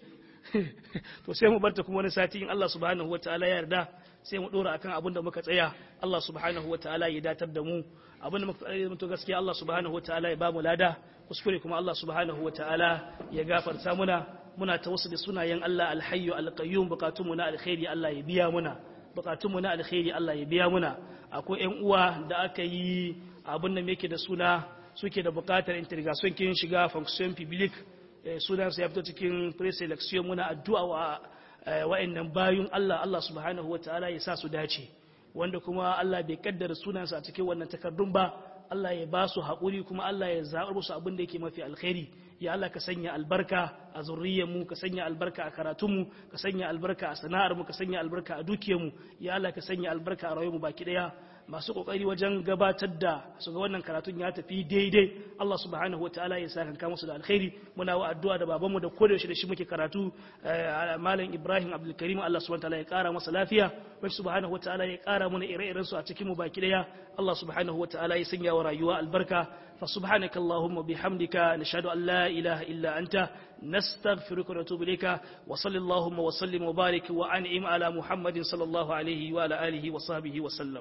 to sai mu barta kuma wani sati in Allah subhanahu wataala ya yarda sai mu dora akan abin da muka tsaya Allah subhanahu wataala ya datar da mu abin da muka tsaya to gaskiya Allah subhanahu wataala ya ba mu lada kuskure kuma Allah subhanahu wataala ya gafarta muna muna tawassuli sunayen Allah alhayyu alqayyum bukatunmu na alkhairi Allah ya biya muna bukatunmu na alkhairi Allah ya biya muna akwai ƴan uwa da aka yi abin da yake da suna suke da bukatar interrogation kin shiga fonction public sunan ya fito cikin pre-selection muna addu'a wa wa'annan bayun Allah Allah subhanahu wataala ya sa su dace wanda kuma Allah bai kaddara sunansa a cikin wannan takardun ba Allah ya ba su haƙuri kuma Allah ya zaɓar musu abin da yake mafi alkhairi ya Allah ka sanya albarka a zurriyarmu ka sanya albarka a karatunmu ka sanya albarka a sana'armu ka sanya albarka a dukiyarmu ya Allah ka sanya albarka a rayuwarmu baki ɗaya masu kokari wajen gabatar da su ga wannan karatun ya tafi daidai Allah subhanahu wa ta'ala ya saka kanka musu da alkhairi muna wa addu'a da babanmu da kodayaushe da shi muke karatu malam Ibrahim Abdul Karim Allah subhanahu wa ta'ala ya kara masa lafiya wani subhanahu wa ta'ala ya kara mana ire-iren su a cikin mu baki daya Allah subhanahu wa ta'ala ya sanya wa rayuwa albarka fa subhanaka allahumma bihamdika nashhadu an la ilaha illa anta nastaghfiruka wa natubu ilayka wa sallallahu wa sallim wa barik wa an'im ala muhammadin sallallahu alaihi wa ala alihi wa sahbihi wa sallam